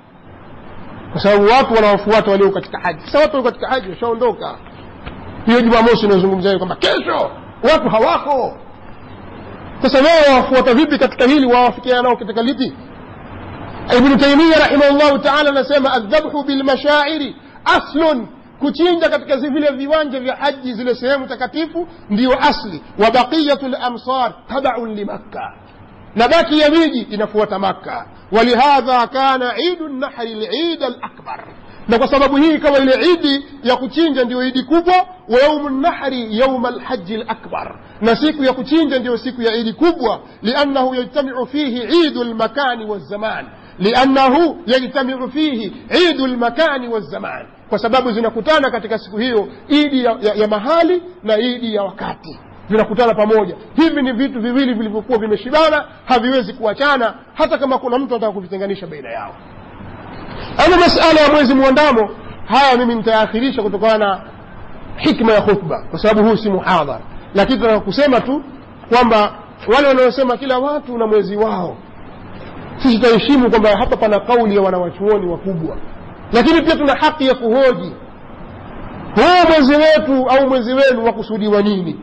kwa sababu watu wanawafuata walio katika haji sasa watu walio katika haji washaondoka hiyo jumamosi inazungumzia kwamba kesho watu hawako sasa wao wafuata vipi katika hili wawafikiana nao katika lipi ibnu taimia rahimahullahu taala anasema aldhabhu bilmashairi aslun kuchinja katika vile viwanja vya haji zile sehemu takatifu ndiyo asli wa baqiyatu lamsar tabaun limakka na baki ya miji inafuata makka ولهذا كان عيد النحر العيد الأكبر na kwa sababu hii ikawa ile idi ya kuchinja ndiyo idi kubwa wa yaumu nahri yauma lhaji lakbar na siku ya kuchinja ndiyo siku ya idi kubwa liannahu yajtamiu fihi idu lmakani walzaman liannahu yajtamiu fihi idu lmakani walzaman kwa sababu zinakutana katika siku hiyo idi ya, ya, ya mahali na idi ya wakati vinakutana pamoja hivi ni vitu viwili vilivyokuwa vimeshibana haviwezi kuachana hata kama kuna mtu anataka kuvitenganisha baina yao ama masala ya mwezi mwandamo haya mimi nitayaakhirisha kutokana na hikma ya khutba kwa sababu huu si muhadhara lakini tunataka kusema tu kwamba wale wanaosema kila watu na mwezi wao sisi tutaheshimu kwamba hapa pana kauli ya wanawachuoni wakubwa lakini pia tuna haki ya kuhoji huu mwezi wetu au mwezi wenu wakusudiwa nini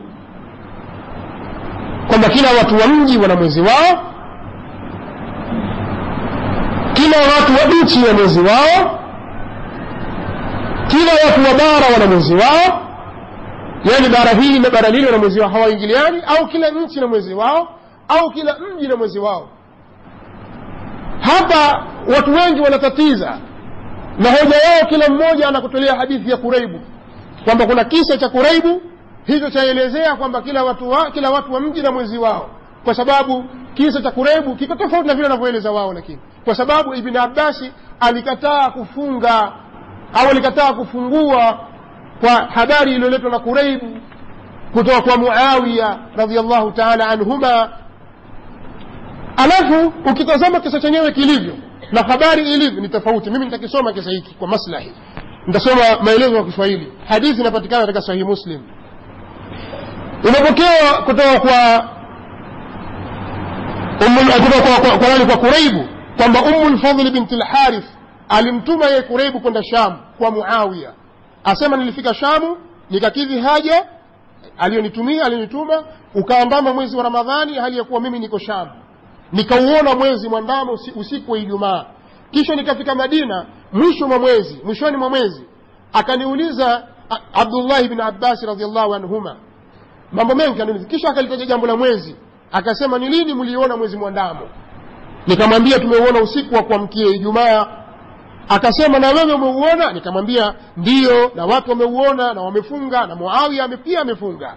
kwamba kila watu wa mji wana mwezi wao kila watu wa nchi wana mwezi wao kila watu wa bara wana mwezi wao yaani bara hili na bara lile wana mwezi wao hawaingiliani au kila nchi na mwezi wao au kila mji na mwezi wao hapa watu wengi wanatatiza na hoja yao kila mmoja anakutolea hadithi ya kuraibu kwamba kuna kisa cha kuraibu hicho chaelezea kwamba kila watu wa, kila watu wa mji na mwezi wao kwa sababu kisa cha kurebu kiko tofauti na vile wanavyoeleza wao lakini kwa sababu ibn abbasi alikataa kufunga au alikataa kufungua kwa habari iliyoletwa na kureibu kutoka kwa muawiya radiallahu taala anhuma alafu ukitazama kisa chenyewe kilivyo na habari ilivyo ni tofauti mimi nitakisoma kisa hiki kwa maslahi nitasoma maelezo ya kiswahili hadithi inapatikana katika sahihi muslim imepokewa kutoka kwa kutoka kwa, kwa, kwa, kwa kuraibu kwamba umu lfadhli binti lharith alimtuma yeye kuraibu kwenda sham kwa muawiya asema nilifika shamu nikakidhi haja aliyonitumia alionituma ukaandama mwezi wa ramadhani hali ya kuwa mimi niko shamu nikauona mwezi mwandamo usiku wa ijumaa kisha nikafika madina mwisho mwa mwezi mwishoni mwa mwezi akaniuliza abdullahi bni abbasi radiallahu anhuma mambo mengi aniuliza kisha akalitaja jambo la mwezi akasema ni lini mliona mwezi mwandamo nikamwambia tumeuona usiku wa kuamkia ijumaa akasema na wewe umeuona nikamwambia ndiyo na watu wameuona na wamefunga na muawiya pia amefunga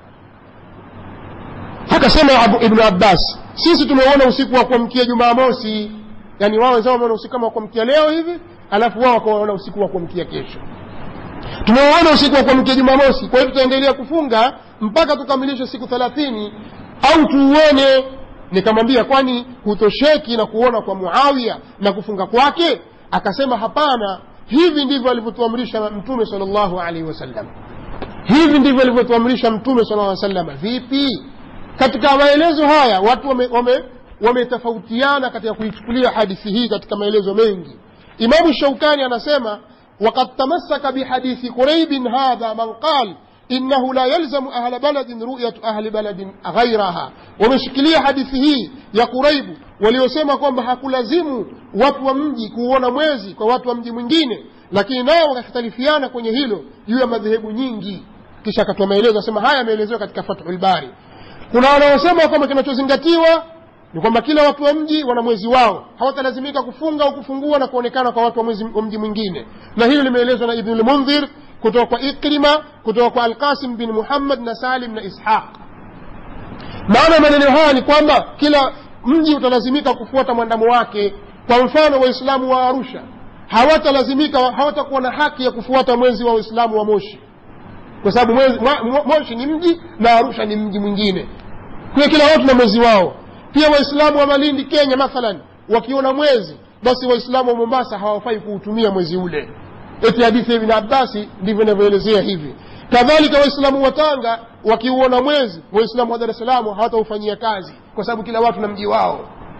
akasema ibnu abbas sisi tumeuona usiku wa kuamkia jumamosi yani wao wenzao wameona usiku kama wa kuamkia leo hivi alafu wao wakaona usiku wa kuamkia kesho tumeuona usiku wa kuamkia jumamosi kwa hiyo tutaendelea kufunga mpaka tukamilishe siku thelathini au tuuone nikamwambia kwani hutosheki na kuona kwa muawiya na kufunga kwake akasema hapana hivi ndivyo alivyotuamrisha mtume sal llahu alaihi wasallam hivi ndivyo alivyotuamrisha mtume sal lla sallam vipi katika maelezo haya watu wametofautiana wame, wame katika kuichukulia hadithi hii katika maelezo mengi imamu shaukani anasema وقد تمسك بحديث قريب هذا من قال إنه لا يلزم أهل بلد رؤية أهل بلد غيرها ومشكلية حديثه يا قريب waliosema kwamba hakulazimu watu wa mji kuona mwezi kwa watu wa mji mwingine lakini nao wakakhtalifiana kwenye hilo juu ya madhehebu nyingi kisha akatoa maelezo asema haya yameelezewa katika fathul bari kuna wanaosema kwamba kinachozingatiwa ni kwamba kila watu wa mji wana mwezi wao hawatalazimika kufunga au kufungua na kuonekana kwa watu wa, mwezi, wa mji mwingine na hilo limeelezwa na ibnu lmundhir kutoka kwa ikrima kutoka kwa alqasim bin muhammad na salim na ishaq maana maneno haya ni kwamba kila mji utalazimika kufuata mwandamo wake kwa mfano waislamu wa arusha hawatalazimika hawatakuwa na haki ya kufuata mwezi wa waislamu wa moshi kwa sababu moshi ni mji na arusha ni mji mwingine kwa kila watu na mwezi wao pia waislamu wa malindi kenya mathalan wakiona mwezi basi waislamu wa mombasa hawafai kuutumia mwezi ule eti hadithi ya ibn abbasi ndivyo inavyoelezea hivi kadhalika waislamu wa tanga wakiuona mwezi waislamu wa dar es salaam hawataufanyia kazi kwa sababu kila watu na mji wao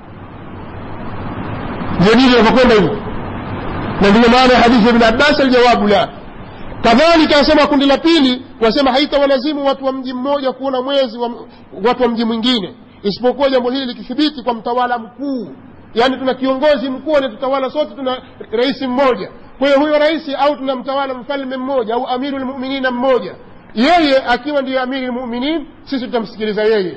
ndio ndivyo inavyokwenda hivyo na ndiyo maana ya hadithi ya ibn abbas aljawabu la kadhalika asema kundi la pili wasema haitawalazimu watu wa mji mmoja kuona mwezi wa, watu wa mji mwingine isipokuwa jambo hili likithibiti kwa mtawala mkuu yaani tuna kiongozi mkuu anatutawala sote tuna rais mmoja kwa hiyo huyo rais au tuna mtawala mfalme mmoja au amiru lmuminina mmoja yeye akiwa ndiyo amiri lmuminin sisi tutamsikiliza yeye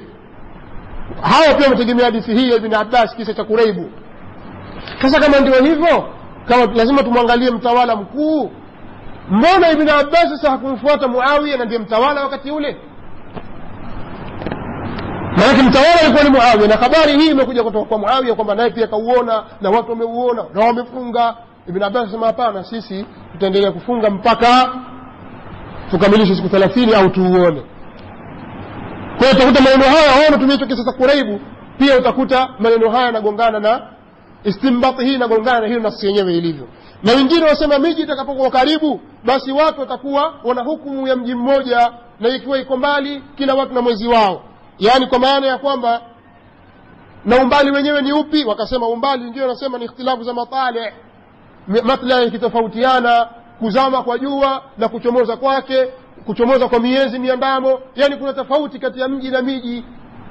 hawa pia wametegemea hadithi hii ya ibn abbas kisa cha kureibu sasa kama ndio hivyo kama lazima tumwangalie mtawala mkuu mbona ibn abbas sasa hakumfuata muawiya na ndiye mtawala wakati ule maanake mtawala alikuwa ni muawiya na habari hii imekuja kutoka kwa muawiya kwamba naye pia kauona na watu wameuona na wamefunga ibn abbas asema hapana sisi tutaendelea kufunga mpaka tukamilishe siku thelathini au tuuone kwa hiyo utakuta maneno haya wao wanatumia hicho kisa cha kuraibu pia utakuta maneno haya yanagongana na istimbati hii inagongana na hiyo nafsi yenyewe ilivyo na wengine wasema miji itakapokuwa karibu basi watu watakuwa wana hukumu ya mji mmoja na ikiwa iko mbali kila watu na mwezi wao yaani kwa maana ya kwamba na umbali wenyewe ni upi wakasema umbali ndio nasema ni ikhtilafu za matali matla ikitofautiana kuzama kwa jua na kuchomoza kwake kuchomoza kwa miezi miandamo yani kuna tofauti kati ya mji na miji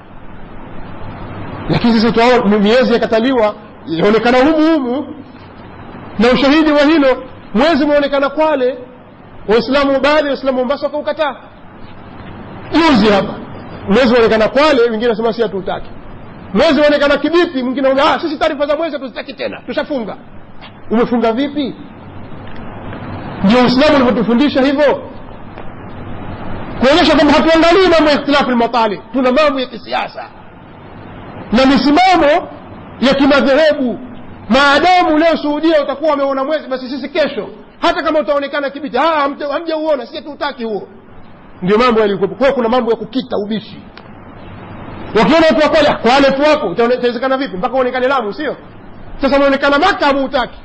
lakini sisi tunaona miezi yakataliwa yaonekana humu humu na ushahidi wa hilo mwezi umeonekana kwale waislamu baadhi ya waislamu mombasa wakaukataa juzi hapa mwezi unaonekana kwale wengine nasema si hatuutaki mwezi unaonekana kibiti mwingine ah, sisi taarifa za mwezi hatuzitaki tena tushafunga umefunga vipi ndio uislamu ulivyotufundisha hivyo kuonyesha kwamba hatuangalii mambo ya ikhtilafu lmatali tuna mambo ya kisiasa na misimamo ya kimadhehebu maadamu leo suhudia utakuwa wameona mwezi basi sisi kesho hata kama utaonekana kibiti hamjauona sie tuutaki huo ndio mambo yalikuwepo kwa kuna mambo ya kukita ubishi wakiona watu wakwale kwale tu wako itawezekana vipi mpaka uonekane lamu sio sasa unaonekana maka hamuutaki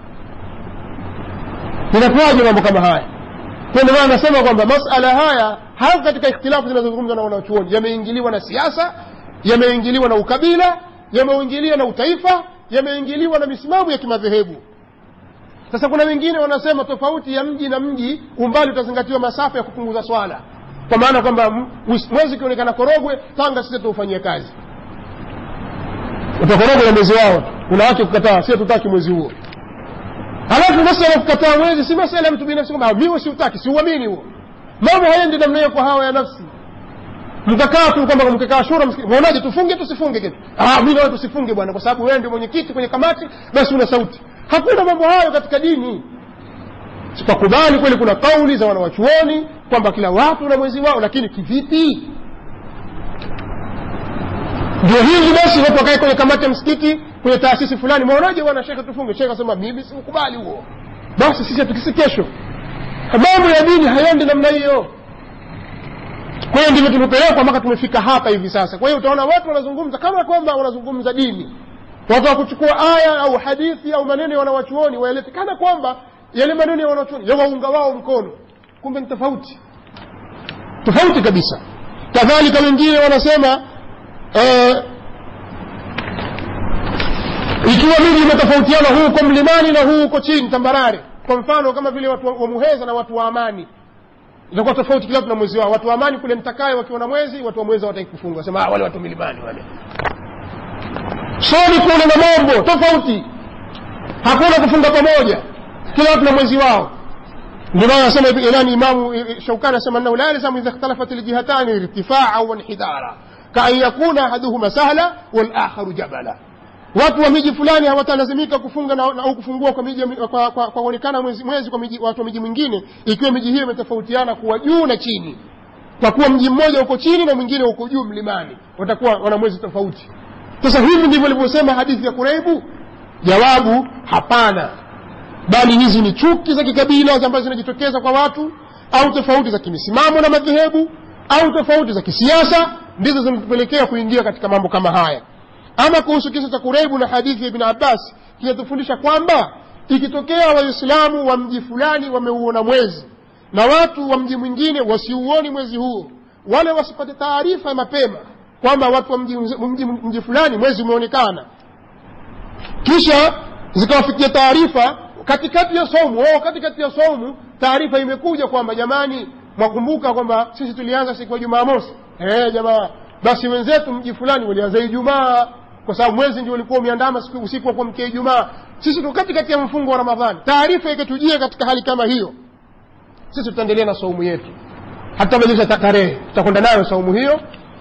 inakuwaje mambo kama haya kwa ndio maana nasema kwamba masala haya hasa katika ikhtilafu zinazozungumzwa na wanachuoni yameingiliwa na siasa yameingiliwa na ukabila yameingiliwa na utaifa yameingiliwa na misimamo ya kimadhehebu sasa kuna wengine wanasema tofauti ya mji na mji umbali utazingatiwa masafa ya kupunguza swala kwa maana kwamba mwezi ukionekana korogwe tanga sisi tuufanyie kazi utakorogwe na mwezi wao kuna wake kukataa si tutaki mwezi huo halafu masala ya kukataa mwezi si masala ya mtu binafsi kwamba mimi siutaki siuamini huo mambo hayendi namna hiyo kwa hawa ya nafsi mkakaa tu kwamba mkikaa shura mwaonaje tufunge tusifunge kitu ah mimi nawe tusifunge bwana kwa sababu wewe ndio mwenyekiti kwenye kamati basi una sauti hakuna mambo hayo katika dini tukakubali kweli kuna kauli za wanawachuoni kwamba kila watu na mwezi wao lakini kivipi ndio hivi basi watu wakae kwenye kamati ya msikiti kwenye taasisi fulani mwaonaje bwana shekhe tufunge shekhe asema mimi sikubali huo basi sisi hatukisi kesho mambo ya dini hayendi namna hiyo kwa hiyo ndivyo tumepelekwa mpaka tumefika hapa hivi sasa kwa hiyo utaona watu wanazungumza kama kwamba wanazungumza dini watu wakuchukua aya au hadithi au maneno ya wanawachuoni waelete kana kwamba yale maneno ya wanawachuoni yawaunga wao mkono kumbe ni tofauti tofauti kabisa kadhalika wengine wanasema eh, ikiwa miji imetofautiana huu uko mlimani na huu uko chini tambarare kwa mfano kama vile watu wa muheza na watu wa amani itakuwa tofauti kila tuna mwezi wao watu wa amani kule mtakaye wakiwa na mwezi watu wa mwezi hawataki kufunga wasema wale watu milimani wale soni kule na mambo tofauti hakuna kufunga pamoja kila watu na mwezi wao ndio maana anasema ilani imamu shaukani anasema annahu la yalzamu idha ikhtalafat aljihatani irtifaa wa inhidara kaan yakuna ahaduhuma sahla walakharu jabala watu wa miji fulani hawatalazimika kufunga na, na, au kufungua kwa miji kwa, kwa, kwa kuonekana mwezi, mwezi kwa miji, watu wa miji mwingine ikiwa miji hiyo imetofautiana kuwa juu na chini kwa kuwa mji mmoja uko chini na mwingine uko juu mlimani watakuwa wana mwezi tofauti sasa hivi ndivyo ilivyosema hadithi ya kureibu jawabu hapana bali hizi ni chuki za kikabila ambazo zinajitokeza kwa watu au tofauti za kimisimamo na madhehebu au tofauti za kisiasa ndizo zinatupelekea kuingia katika mambo kama haya ama kuhusu kisa cha kureibu na hadithi ya ibn abbas kinatufundisha kwamba ikitokea waislamu wa mji fulani wameuona mwezi na watu wa mji mwingine wasiuoni mwezi huo wale wasipate taarifa mapema kwamba watu wa mji, mji, mji fulani mwezi umeonekana kisha zikawafikia taarifa katikati ya somu wao katikati ya somu taarifa imekuja kwamba jamani mwakumbuka kwamba sisi tulianza siku ya jumamosi eh jamaa basi wenzetu mji fulani walianza ijumaa kwa sababu mwezi ndio ulikuwa umeandama siku usiku wa kuamkia ijumaa sisi tu katikati ya mfungo wa ramadhani taarifa ikatujia katika hali kama hiyo sisi tutaendelea na saumu yetu hatabadilisha tarehe tutakwenda nayo saumu hiyo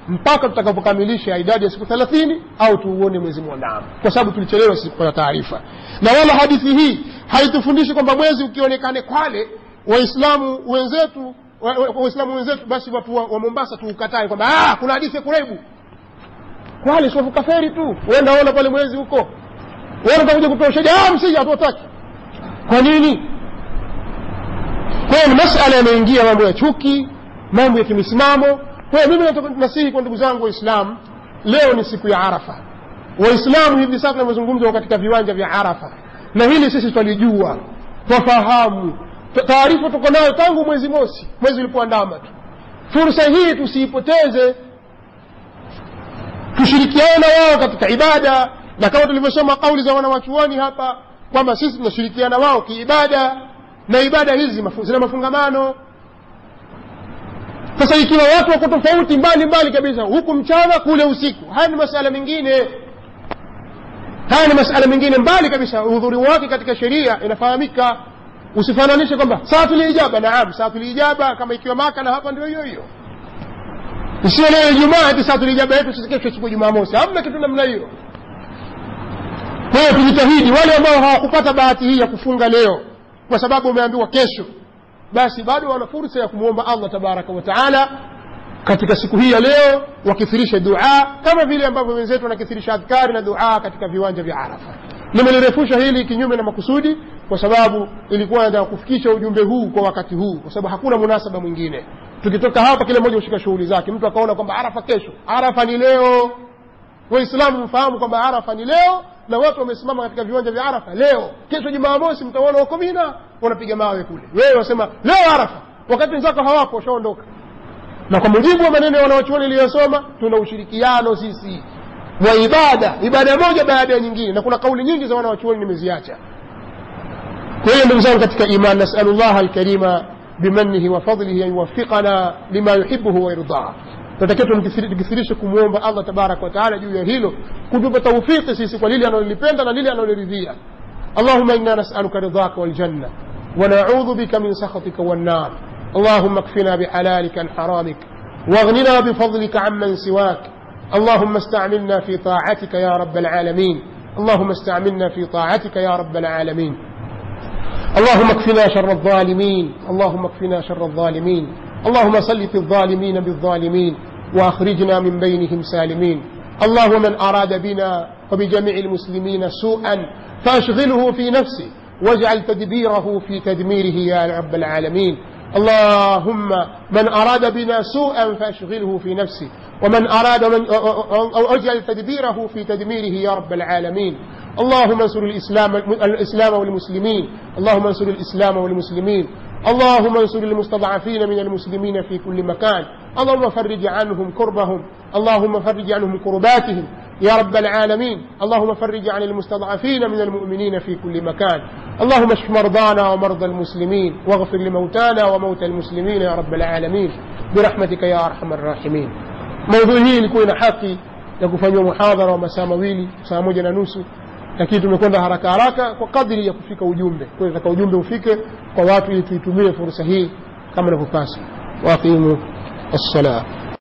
mpaka tutakapokamilisha idadi ya siku thelathini au tuuone mwezi mwandamo kwa sababu tulichelewa sisi kupata taarifa na wala hadithi hii haitufundishi kwamba mwezi ukionekane kwale waislamu wenzetu wa- wa- waislamu wenzetu basi watu wa, wa mombasa tuukatae kwamba "Ah, kuna hadithi ya kureibu kwale siwavuka feri tu uenda ona pale mwezi huko wewe utakuja kutoa ushahidi ah msija hatuwataki kwa nini kwa hiyo ni masala yanaingia mambo ya chuki mambo ya kimisimamo kwa hiyo mimi nataka nasihi kwa ndugu zangu waislamu leo ni siku ya arafa waislamu hivi sasa tunavyozungumza katika viwanja vya arafa na hili sisi twalijua twafahamu Ta- taarifa tuko nayo tangu mwezi mosi mwezi ulipoandama tu fursa hii tusiipoteze tushirikiane na wao katika ibada na kama tulivyosoma kauli za wanawachuoni hapa kwamba sisi tunashirikiana wao kiibada na ibada hizi mafu- zina mafungamano sasa ikiwa watu wako tofauti mbali mbali kabisa huku mchana kule usiku haya ni masala mengine haya ni masala mengine mbali kabisa udhuri wake katika sheria inafahamika usifananishe kwamba saatul ijaba naam saatul ijaba kama ikiwa maka na hapa ndio hiyo hiyo isiyo leo ijumaa ati saatul ijaba yetu sisi kesho siku jumamosi hamna kitu namna hiyo kwa hiyo tujitahidi wale ambao hawakupata bahati hii ya kufunga leo kwa sababu wameambiwa kesho basi bado wana fursa ya kumwomba allah tabaraka wa taala katika siku hii ya leo wakithirishe dua kama vile ambavyo wenzetu wanakithirisha adhkari na dua katika viwanja vya arafa nimelirefusha hili kinyume na makusudi kwa sababu ilikuwa nataka kufikisha ujumbe huu kwa wakati huu kwa sababu hakuna munasaba mwingine tukitoka hapa kila mmoja hushika shughuli zake mtu akaona kwamba arafa kesho arafa ni leo waislamu mfahamu kwamba arafa ni leo na watu wamesimama katika viwanja vya arafa leo kesho jumamosi mtaona wako mina wanapiga mawe kule wewe wasema leo arafa wakati wenzako hawapo washaondoka na kwa mujibu wa maneno ya wanawachuoni iliyosoma tuna ushirikiano sisi wa ibada ibada moja baada ya nyingine na kuna kauli nyingi za wanawachuoni nimeziacha kwa hiyo ndugu zangu katika iman nasalu llaha alkarima bimanihi wa fadlihi an yuwafiqana lima yuhibuhu wayardaa tunatakiwa tumkithiri- tukithirishe kumwomba allah tabaraka wataala juu ya hilo kutupa taufiki sisi kwa lile analolipenda na lile analoridhia اللهم إنا نسألك رضاك والجنة ونعوذ بك من سخطك والنار اللهم اكفنا بحلالك عن حرامك واغننا بفضلك عمن سواك اللهم استعملنا في طاعتك يا رب العالمين اللهم استعملنا في طاعتك يا رب العالمين اللهم اكفنا شر الظالمين اللهم اكفنا شر الظالمين اللهم سلط الظالمين بالظالمين واخرجنا من بينهم سالمين اللهم من اراد بنا وبجميع المسلمين سوءا فاشغله في نفسه واجعل تدبيره في تدميره يا رب العالمين اللهم من أراد بنا سوءا فأشغله في نفسه ومن أراد من أو أجعل تدبيره في تدميره يا رب العالمين اللهم انصر الإسلام, الإسلام والمسلمين اللهم انصر الإسلام والمسلمين اللهم انصر المستضعفين من المسلمين في كل مكان اللهم فرج عنهم كربهم اللهم فرج عنهم كرباتهم يا رب العالمين اللهم فرج عن المستضعفين من المؤمنين في كل مكان اللهم اشف مرضانا ومرضى المسلمين واغفر لموتانا وموتى المسلمين يا رب العالمين برحمتك يا ارحم الراحمين موضوع hii ilikuwa ina haki ya kufanywa muhadhara wa masaa mawili saa moja na nusu lakini tumekwenda haraka haraka kwa kadri ya kufika ujumbe kwa hiyo nataka ujumbe ufike kwa watu ili tuitumie fursa hii kama inavyopasa waqimu الصلاه